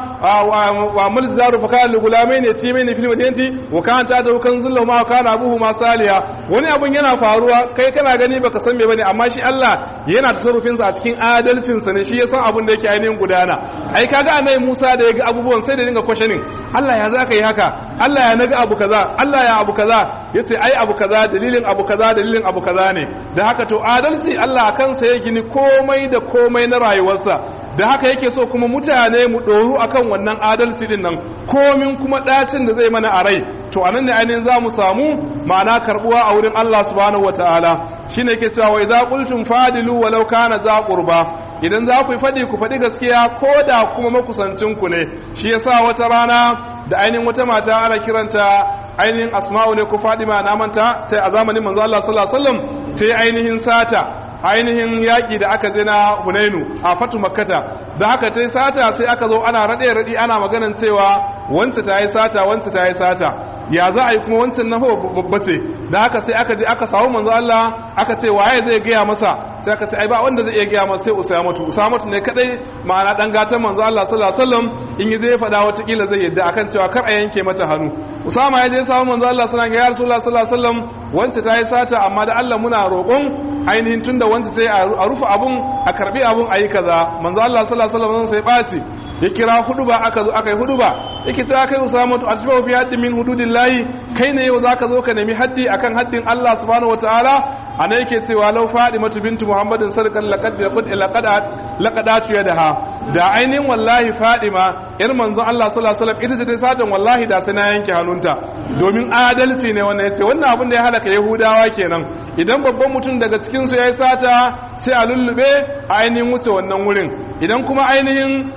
wa amal zaru fa kana gulamain yatimain fil madinati wa kana ta da kan zullu ma kana abuhu ma saliya wani abun yana faruwa kai kana gani baka san me bane amma shi Allah yana tasarrufin sa a cikin adalcin sa ne shi ya san abun da yake ainihin gudana ai kaga annabi Musa da ya ga abubuwan sai da dinga questioning Allah ya zaka yi haka Allah ya naga abu kaza Allah ya abu kaza yace ai abu kaza dalilin abu kaza dalilin abu kaza ne da haka to adalci Allah a kansa ya gini komai da komai na rayuwarsa da haka yake so kuma mutane mu doru akan wannan adalci din nan komin kuma dacin da zai mana a rai to anan ne ainihin za mu samu ma'ana karbuwa a wurin Allah subhanahu wataala shine yake cewa wa idza qultum fadilu walau kana za qurba idan za ku faɗi ku faɗi gaskiya ko da kuma makusancinku ne shi yasa wata rana da ainihin wata mata ana kiranta ainihin asma'u ne ko fadima na manta ta a zamanin manzo Allah sallallahu alaihi wasallam ta yi ainihin sata ainihin yaƙi da aka je na Hunainu a fatu makkata da haka ta yi sata sai aka zo ana raɗe raɗi ana maganan cewa wance ta yi sata wance ta yi sata ya za a yi kuma wancan na babba ce da haka sai aka je aka samu manzo Allah aka ce waye zai gaya masa sai aka ce ai ba wanda zai iya gaya masa sai Usamatu Usamatu ne kadai ma'ana dan gatan manzo Allah sallallahu alaihi wasallam in yi zai faɗa wata kila zai yadda akan cewa kar a yanke mata hannu Usama ya je samu manzo Allah sallallahu alaihi wasallam ya sallallahu alaihi wasallam wance ta yi sata amma da Allah muna roƙon ainihin tunda wance sai a rufe abun a karbi abun ayi kaza manzo Allah sallallahu alaihi wasallam sai ɓaci ya kira huduba aka zo aka yi huduba yake cewa kai Usama to atba fi haddi min hududillahi kai ne yau zaka zo ka nemi haddi akan haddin Allah subhanahu wataala ana yake cewa law Fadimatu bintu Muhammadin sarkan laqad laqad laqad atu yadaha da ainihin wallahi Fadima yar manzon Allah sallallahu alaihi wasallam ita ce ta satan wallahi da sai na yanke hannunta domin adalci ne wannan yace wannan abin da ya halaka Yahudawa kenan idan babban mutum daga cikin su yayi sata sai a lullube a ainihin wuce wannan wurin idan kuma ainihin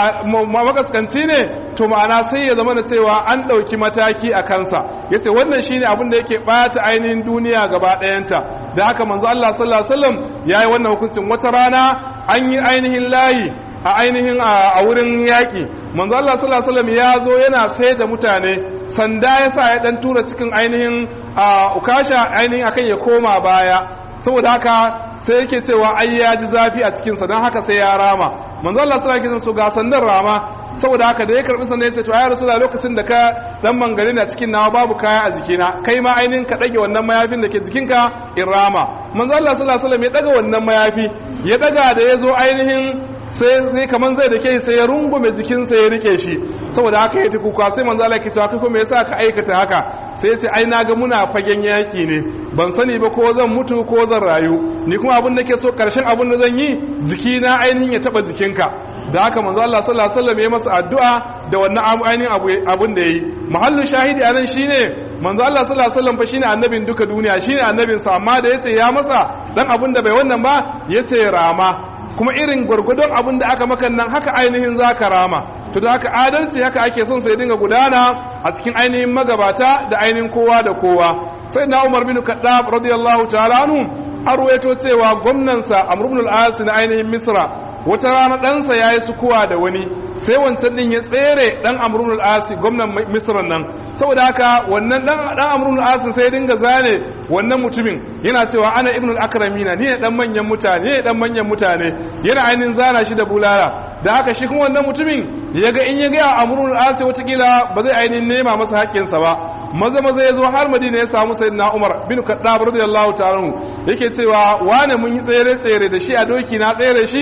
makaskanci ne to ma'ana sai ya zama da cewa an ɗauki mataki a kansa ya ce wannan shi ne abin da yake ɓata ainihin duniya gaba ɗayanta da haka manzo Allah sallallahu alaihi wasallam ya yi wannan hukuncin wata rana an yi ainihin layi a ainihin a wurin yaƙi manzo Allah sallallahu alaihi wasallam ya zo yana sai da mutane sanda ya sa ya ɗan tura cikin ainihin ukasha ainihin akan ya koma baya saboda haka sai yake cewa ai ya ji zafi a cikinsa don haka sai ya rama manzo Allah sallallahu alaihi wasallam ga sandan rama saboda haka da ya karbi sandan yace to ya rasulullah lokacin da ka dan mangare na cikin nawa babu kaya a jikina kai ma ainin ka dage wannan mayafin da ke jikinka in rama manzo Allah sallallahu alaihi wasallam ya daga wannan mayafi ya daga da yazo ainihin sai sai kaman zai da ke sai ya rungume jikinsa ya rike shi saboda haka ya tuku sai manzo Allah ya ce kai ko me yasa ka aikata haka sai ya ce ai naga muna fagen yaki ne ban sani ba ko zan mutu ko zan rayu ni kuma abin da ke so karshen abin da zan yi jikina ainihin ya taba jikinka da haka manzo Allah sallallahu alaihi wasallam ya masa addu'a da wannan ainihin abin da yayi mahallu shahidi anan shine manzo Allah sallallahu alaihi wasallam fa shine annabin duka duniya shine annabin sa amma da yace ya masa dan abin da bai wannan ba yace rama kuma irin gwargwadon abin da aka makan nan haka ainihin zaka rama to da haka adalci haka ake son sai dinga gudana a cikin ainihin magabata da ainihin kowa da kowa sai na Umar bin Khattab radiyallahu ta'ala anhu arwaito cewa gwamnansa Amr ibn al-As na ainihin Misra wata rana ɗansa ya yi sukuwa da wani sai wancan ɗin ya tsere ɗan amrun al'asi gwamnan misran nan saboda haka wannan ɗan amrun al'asi sai dinga zane wannan mutumin yana cewa ana ibn al'akramina ni ne ɗan manyan mutane ne ɗan manyan mutane yana ainihin zana shi da bulala da haka shi kuma wannan mutumin ya ga in ya gaya amrun al'asi watakila ba zai ainihin nema masa haƙƙinsa ba maza maza ya zo har madina ya samu sayyidina umar bin kaddab radiyallahu ta'ala yake cewa wane mun yi tsere tsere da shi a doki na tsere shi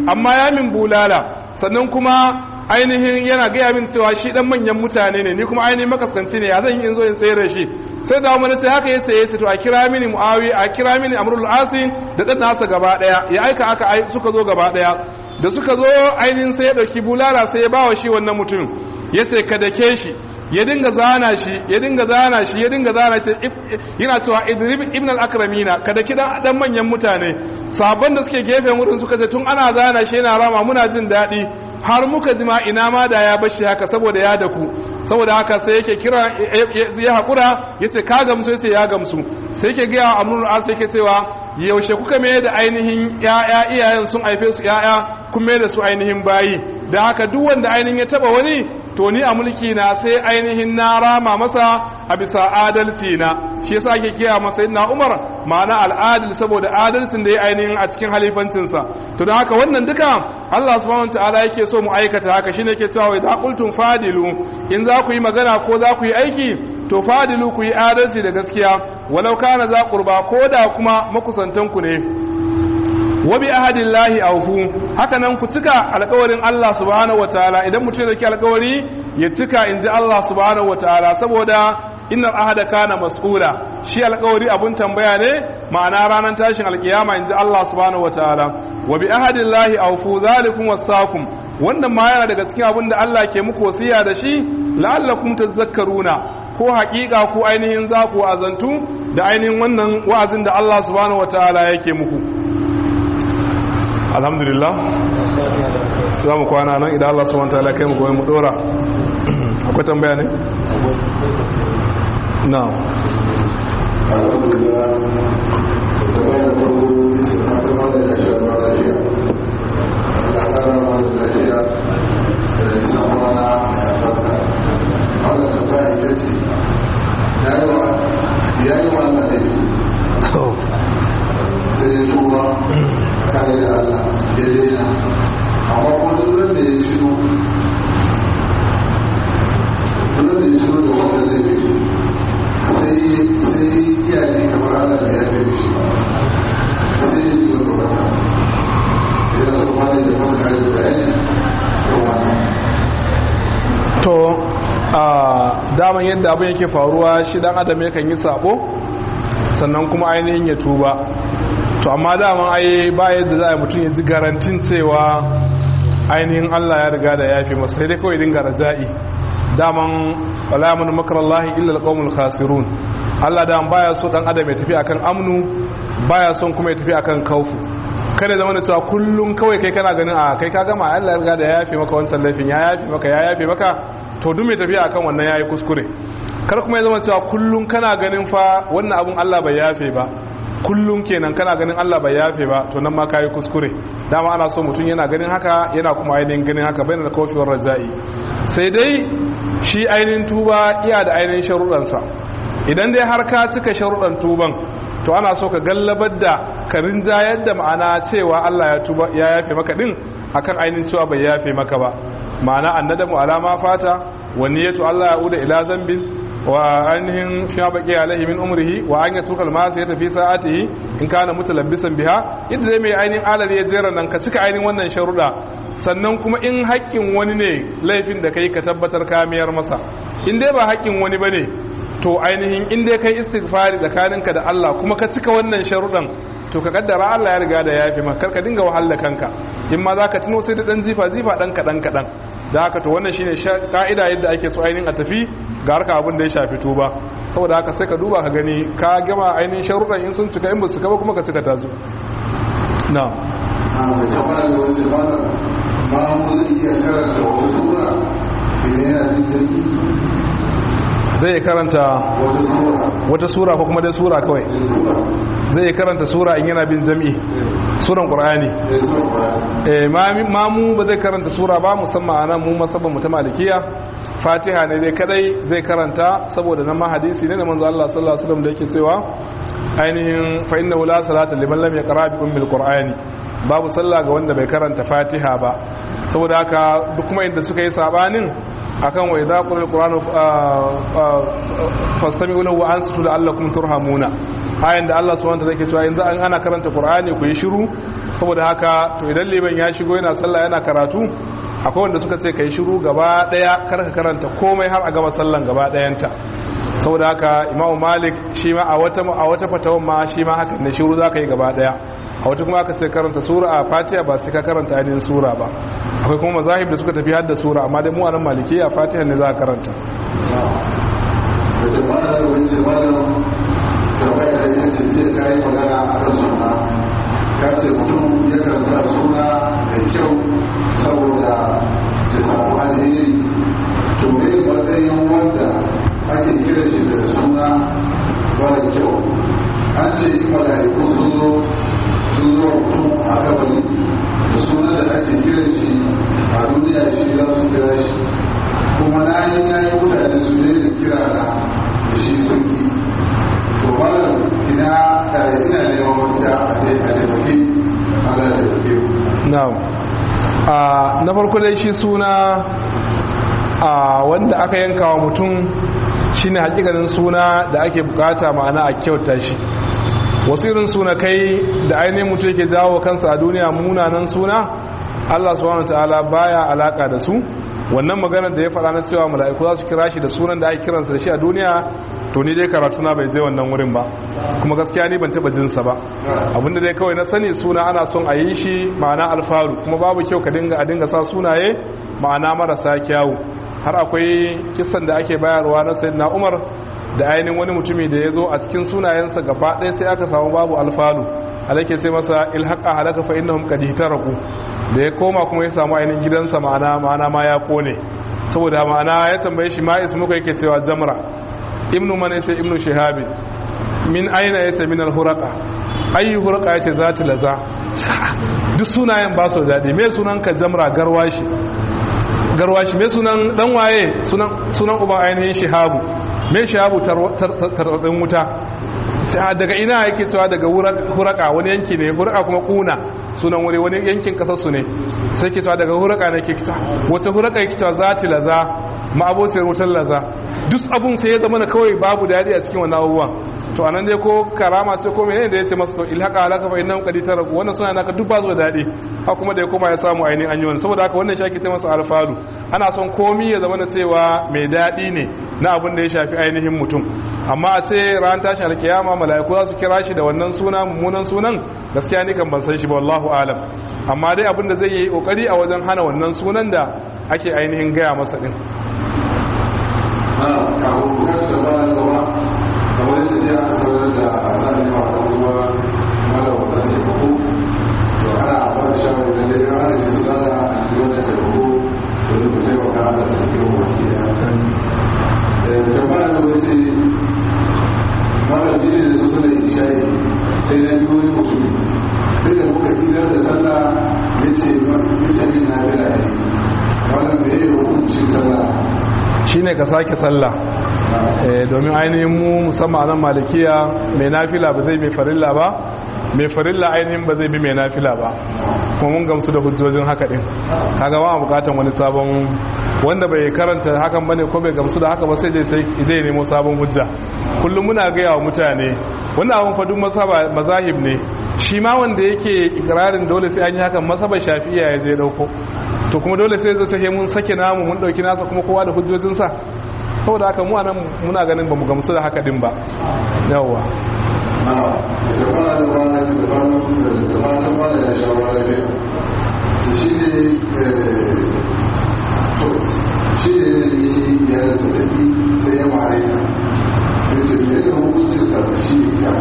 amma ya min bulala sannan kuma ainihin yana gaya min cewa shi dan manyan mutane ne ni kuma ainihin makaskanci ne ya zan yi in zo in tsere shi sai da wani sai haka ya saye shi to a kira mini muawi a kira mini amrul asin da dan nasa gaba daya ya aika aka suka zo gaba daya da suka zo ainihin sai ya dauki bulala sai ya bawa shi wannan mutum yace ka dake shi ya dinga zana shi ya dinga zana shi ya dinga zana shi yana cewa idrib ibn al-akramina kada kidan dan manyan mutane sabon da suke gefen wurin suka ce tun ana zana shi yana rama muna jin daɗi har muka jima ina ma da ya bashi haka saboda ya daku saboda haka sai yake kira ya haƙura ya ce ka gamsu ya ce ya gamsu sai yake gaya amrul as yake cewa yaushe kuka mai da ainihin ya'ya iyayen sun haife su ya'ya kun mai da su ainihin bayi da haka duk wanda ainihin ya taba wani to ni a mulki na sai ainihin na rama masa a bisa adalci na shi yasa ake kiya masa na Umar ma'ana al'adil saboda adalcin da ya ainihin a cikin halifancinsa to don haka wannan duka Allah subhanahu wataala yake so mu aikata haka shine yake cewa idza qultum fadilu in za ku yi magana ko za ku yi aiki to fadilu ku yi adalci da gaskiya walau kana za qurba ko da kuma makusantan ku ne wa bi ahadillahi awfu haka nan ku cika alƙawarin Allah subhanahu wataala idan mutum da ke alƙawari ya cika inji Allah subhanahu wataala saboda innal ahada kana mas'ula shi alƙawari abun tambaya ne ma'ana ranar tashin alƙiyama inji Allah subhanahu wataala wa bi ahadillahi awfu zalikum wasakum wannan ma yana daga cikin abin da Allah ke muku wasiya da shi la'allakum tadhakkaruna ko haƙiƙa ko ainihin za ku azantu da ainihin wannan wa'azin da Allah subhanahu wataala yake muku alhamdulillah za mu kwana nan idan Allah subhanahu wataala kai mu goyi mu dora akwai tambaya ne na ya yi wa Allah ne sai ya tuba tsakani da Allah ya daina amma kuma duk da ya ciro duk da ya ciro da wanda zai bi sai sai iyaye kamar Allah da ya bi shi ba sai ya biyo da wata sai da su wani da masu kare da bayani da wannan to a daman yadda abin yake faruwa shi dan adam yakan yi sabo sannan kuma ainihin ya tuba to amma daman ai ba yadda za a mutum ya ji garantin cewa ainihin Allah ya riga da yafi masa sai dai kawai dinga raja'i daman wala mun makarallahi illa alqawmul khasirun Allah da baya so dan adam ya tafi akan amnu baya son kuma ya tafi akan kaufu kada zama da cewa kullum kawai kai kana ganin a kai ka gama Allah ya riga da ya yafe maka wancan laifin ya yafe maka ya yafe maka to duk mai tafiya akan wannan yayi kuskure kar kuma ya zama cewa kullum kana ganin fa wannan abun Allah bai yafe ba kullum kenan kana ganin Allah bai yafe ba to nan ma kayi kuskure dama ana so mutum yana ganin haka yana kuma ainihin ganin haka bai da kofiyar raja'i sai dai shi ainihin tuba iya da ainihin sharuɗansa idan dai har ka cika sharuɗan tuban to ana so ka gallabar da ka rinjayar da ma'ana cewa Allah ya tuba ya yafe maka din akan ainihin cewa bai yafe maka ba ma'ana annadamu alama fata wa niyyatu Allah ya uda ila zambin wa ainihin fi baqi alaihi min umrihi wa an yatruka al-ma'asi fi sa'atihi in kana mutalabbisan biha inda dai mai ainihin alal ya jera nan ka cika ainihin wannan sharuda sannan kuma in haƙƙin wani ne laifin da kai ka tabbatar ka miyar masa in dai ba haƙƙin wani bane to ainihin in dai kai istighfari tsakaninka da Allah kuma ka cika wannan sharudan to ka kaddara Allah ya riga da yafi maka kar ka dinga wahala kanka in ma zaka tuno sai da dan zifa zifa dan kadan kadan da haka to wannan shine ka'ida yadda ake so ainihin a tafi ga harka abin da ya shafi tuba saboda haka sai ka duba ka gani ka gama ainihin sharuɗan in sun cika in ba su ba kuma ka cika tazo na a mai tabbata da wani zamanin ma mu zai iya karanta wata sura idan yana jin jirgi zai karanta wata sura wata sura ko kuma dai sura kawai da sura zai karanta sura in yana bin jam'i suran qur'ani da sura eh mamu ba zai karanta sura ba musamman ana mu masabban mu ta malikiya fatiha ne dai kadai zai karanta saboda nan ma hadisi ne da manzo Allah sallallahu alaihi wasallam da yake cewa ainihin fa innahu la salata liman lam yaqra bi ummil qur'ani babu sallah ga wanda bai karanta fatiha ba saboda haka duk kuma inda suka yi sabanin akan wa idza qira alqur'anu fastami'u lahu wa ansitu la'allakum turhamuna ayan da Allah subhanahu wa ta'ala yake cewa yanzu an ana karanta qur'ani ku yi shiru saboda haka to idan liman ya shigo yana sallah yana karatu akwai wanda suka ce kai shiru gaba daya kar ka karanta komai har a gama sallan gaba dayanta saboda haka imamu malik shi ma a wata a wata fatawan ma shi ma haka ne shiru zaka yi gaba daya a wata kuma aka ce karanta sura a fatiha ba sai ka karanta ainihin sura ba akwai kuma mazahib da suka tafi hadda sura amma dai mu a nan maliki a fatiha ne za ka karanta da jama'a da wani ce malam tambaya da ya ce zai kayi magana a kan suna ka ce mutum yakan sa suna mai kyau saboda ta samu alheri to me matsayin wanda ake kira shi da suna mara kyau an ce in mala'iku sun zo sun zo mutum a kabari da sunan da ake kira shi a duniya shi za su kira shi kuma na yi na yi mutane su ne da kira na da shi sun yi to malam ina ina neman wata a taimake Allah ya taimake ku na'am a na farko dai shi suna a wanda aka yanka wa mutum shine hakikanin suna da ake bukata ma'ana a kyauta shi wasu irin suna kai da ainihin mutum yake jawo kansa a duniya munanan suna Allah subhanahu wataala baya alaka da su wannan maganar da ya faɗa na cewa mala'iku za su kira shi da sunan da ake kiransa da shi a duniya to ni dai karatu na bai je wannan wurin ba kuma gaskiya ni ban taba jinsa ba abinda dai kawai na sani suna ana son a yi shi ma'ana alfaru kuma babu kyau ka dinga a dinga sa sunaye ma'ana marasa kyawu har akwai kisan da ake bayarwa na sayyidina Umar da ainihin wani mutumi da ya zo a cikin sunayensa gaba ɗaya sai aka samu babu alfalu alake sai masa ilhaqa halaka fa innahum qad ihtaraku da ya koma kuma ya samu ainihin gidansa ma'ana ma'ana ma ya kone saboda ma'ana ya tambaye shi ma ismuka yake cewa jamra ibnu man yace ibnu shihabi min aina yace min al-huraqa ayi huraqa yace zati laza duk sunayen ba su dadi me sunan ka jamra garwashi garwashi me sunan dan waye sunan sunan uba ainihin shihabu me shihabu tarwatsin wuta sai daga ina yake cewa daga huraka wani yanki ne huraka kuma kuna sunan wuri wani yankin kasar su ne sai ke cewa daga huraka ne ke kita wata huraka yake cewa zati laza ma'abocin wutar laza duk abun sai ya zama na kawai babu daɗi a cikin wannan abubuwan to anan dai ko karama ce ko menene da yace masa to ilhaqa alaka fa innahum qad taraku wannan suna naka duk ba zuwa daɗi ha kuma da ya koma ya samu ainihin an yi wannan saboda haka wannan shi ake ce masa alfalu ana son komi ya zama na cewa mai daɗi ne na abin da ya shafi ainihin mutum amma a ce ran tashin alkiyama mala'iku za su kira shi da wannan suna mummunan sunan gaskiya ni kan ban san shi ba wallahu alam amma dai abin da zai yi kokari a wajen hana wannan sunan da ake ainihin gaya masa din kawo bukatar ba na zama kamar yadda sai aka sanar da zane ma da kuma mara wata taimako to ana ba da shawarar da dai ana ji su zana a yi wannan taimako domin ku taimaka ana taimako waki da jama'a da zama ce mara bidi da su suna ishayi sai na biyu wani mutum sai da muka idar da sallah ya ce min na bila ne wannan me ya hukunci sallah shine ka sake sallah domin ainihin mu musamman nan malikiya mai nafila ba zai mai farilla ba mai farilla ainihin ba zai bi mai nafila ba kuma mun gamsu da hujjojin haka din kaga ba bukatan wani sabon wanda bai karanta hakan bane ko bai gamsu da haka ba sai sai zai nemo sabon hujja kullum muna gaya wa mutane wannan abun fa duk mazahib ne shi ma wanda yake ikrarin dole sai an yi hakan masabar shafi'iya ya je dauko to kuma dole sai zai mun sake namu mun dauki nasa kuma kowa da hujjojinsa saboda haka mu anan muna ganin bamu gamsu da haka din ba yawwa shi ne ne ya rasa tafi sai ya mare ta sai ce me da hukuncin sa shi ne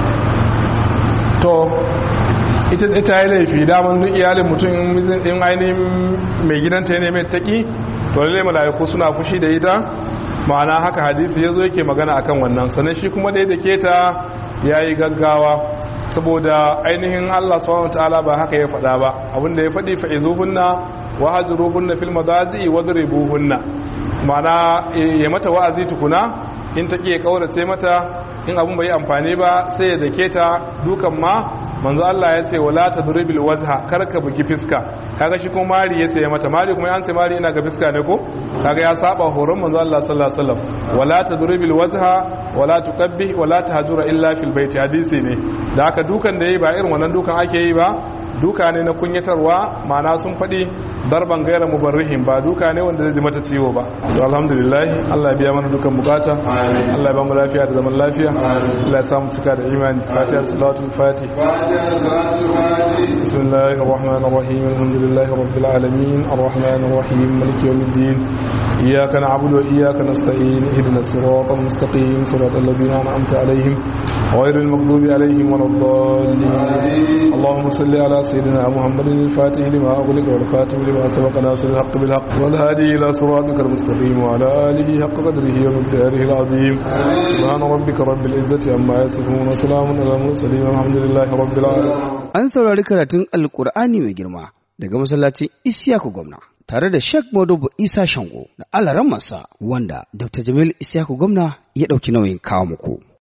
to ita ita yi laifi daman duk iyalin mutum in ainihin mai gidanta ne mai taki to lalle malaiku suna fushi da ita ma'ana haka hadisi ya zo yake magana akan wannan sannan shi kuma dai da ke ta ya yi gaggawa saboda ainihin allah subhanahu ta'ala ba haka ya faɗa ba abinda ya faɗi fa'izuhunna wa hajruhunna fil madaji wadribuhunna ma'ana ya mata wa'azi tukuna in take kaurace mata in abun bai amfani ba sai ya dake ta dukan ma manzo Allah ya ce wala tadribil wajha kar ka bugi fiska kaga shi kuma mari yace ya mata mari kuma an ce mari ina ga fiska ne ko kaga ya saba horon manzo Allah sallallahu alaihi wasallam wala tadribil wajha wala tuqabbih wala tahjura illa fil baiti hadisi ne da haka dukan da yayi ba irin wannan dukan ake yi ba duka ne na kunyatarwa ma'ana sun faɗi darban gaira mubarrihin ba duka ne wanda zai ji mata ciwo ba to alhamdulillah Allah ya biya mana dukan bukata Allah ya ba mu lafiya da zaman lafiya Allah ya samu cika da imani fatiha salatul fatih بسم الله الرحمن الرحيم الحمد لله رب العالمين الرحمن الرحيم مالك يوم الدين إياك نعبد وإياك نستعين اهدنا الصراط المستقيم صراط الذين أنعمت عليهم غير المغضوب عليهم ولا الضالين اللهم صل على سيدنا محمد الفاتح لما أغلق والخاتم لما سبق ناصر الحق بالحق والهادي إلى صراطك المستقيم وعلى آله حق قدره ومقداره العظيم سبحان ربك رب العزة عما يصفون وسلام على المرسلين والحمد لله رب العالمين An saurari karatun Alƙur'ani mai girma daga masallacin Isiyaku Gwamna tare da Sheikh Modubu Isa Shango da alaran masa wanda Dr. Jamil Isiyaku Gwamna ya ɗauki nauyin kawo muku.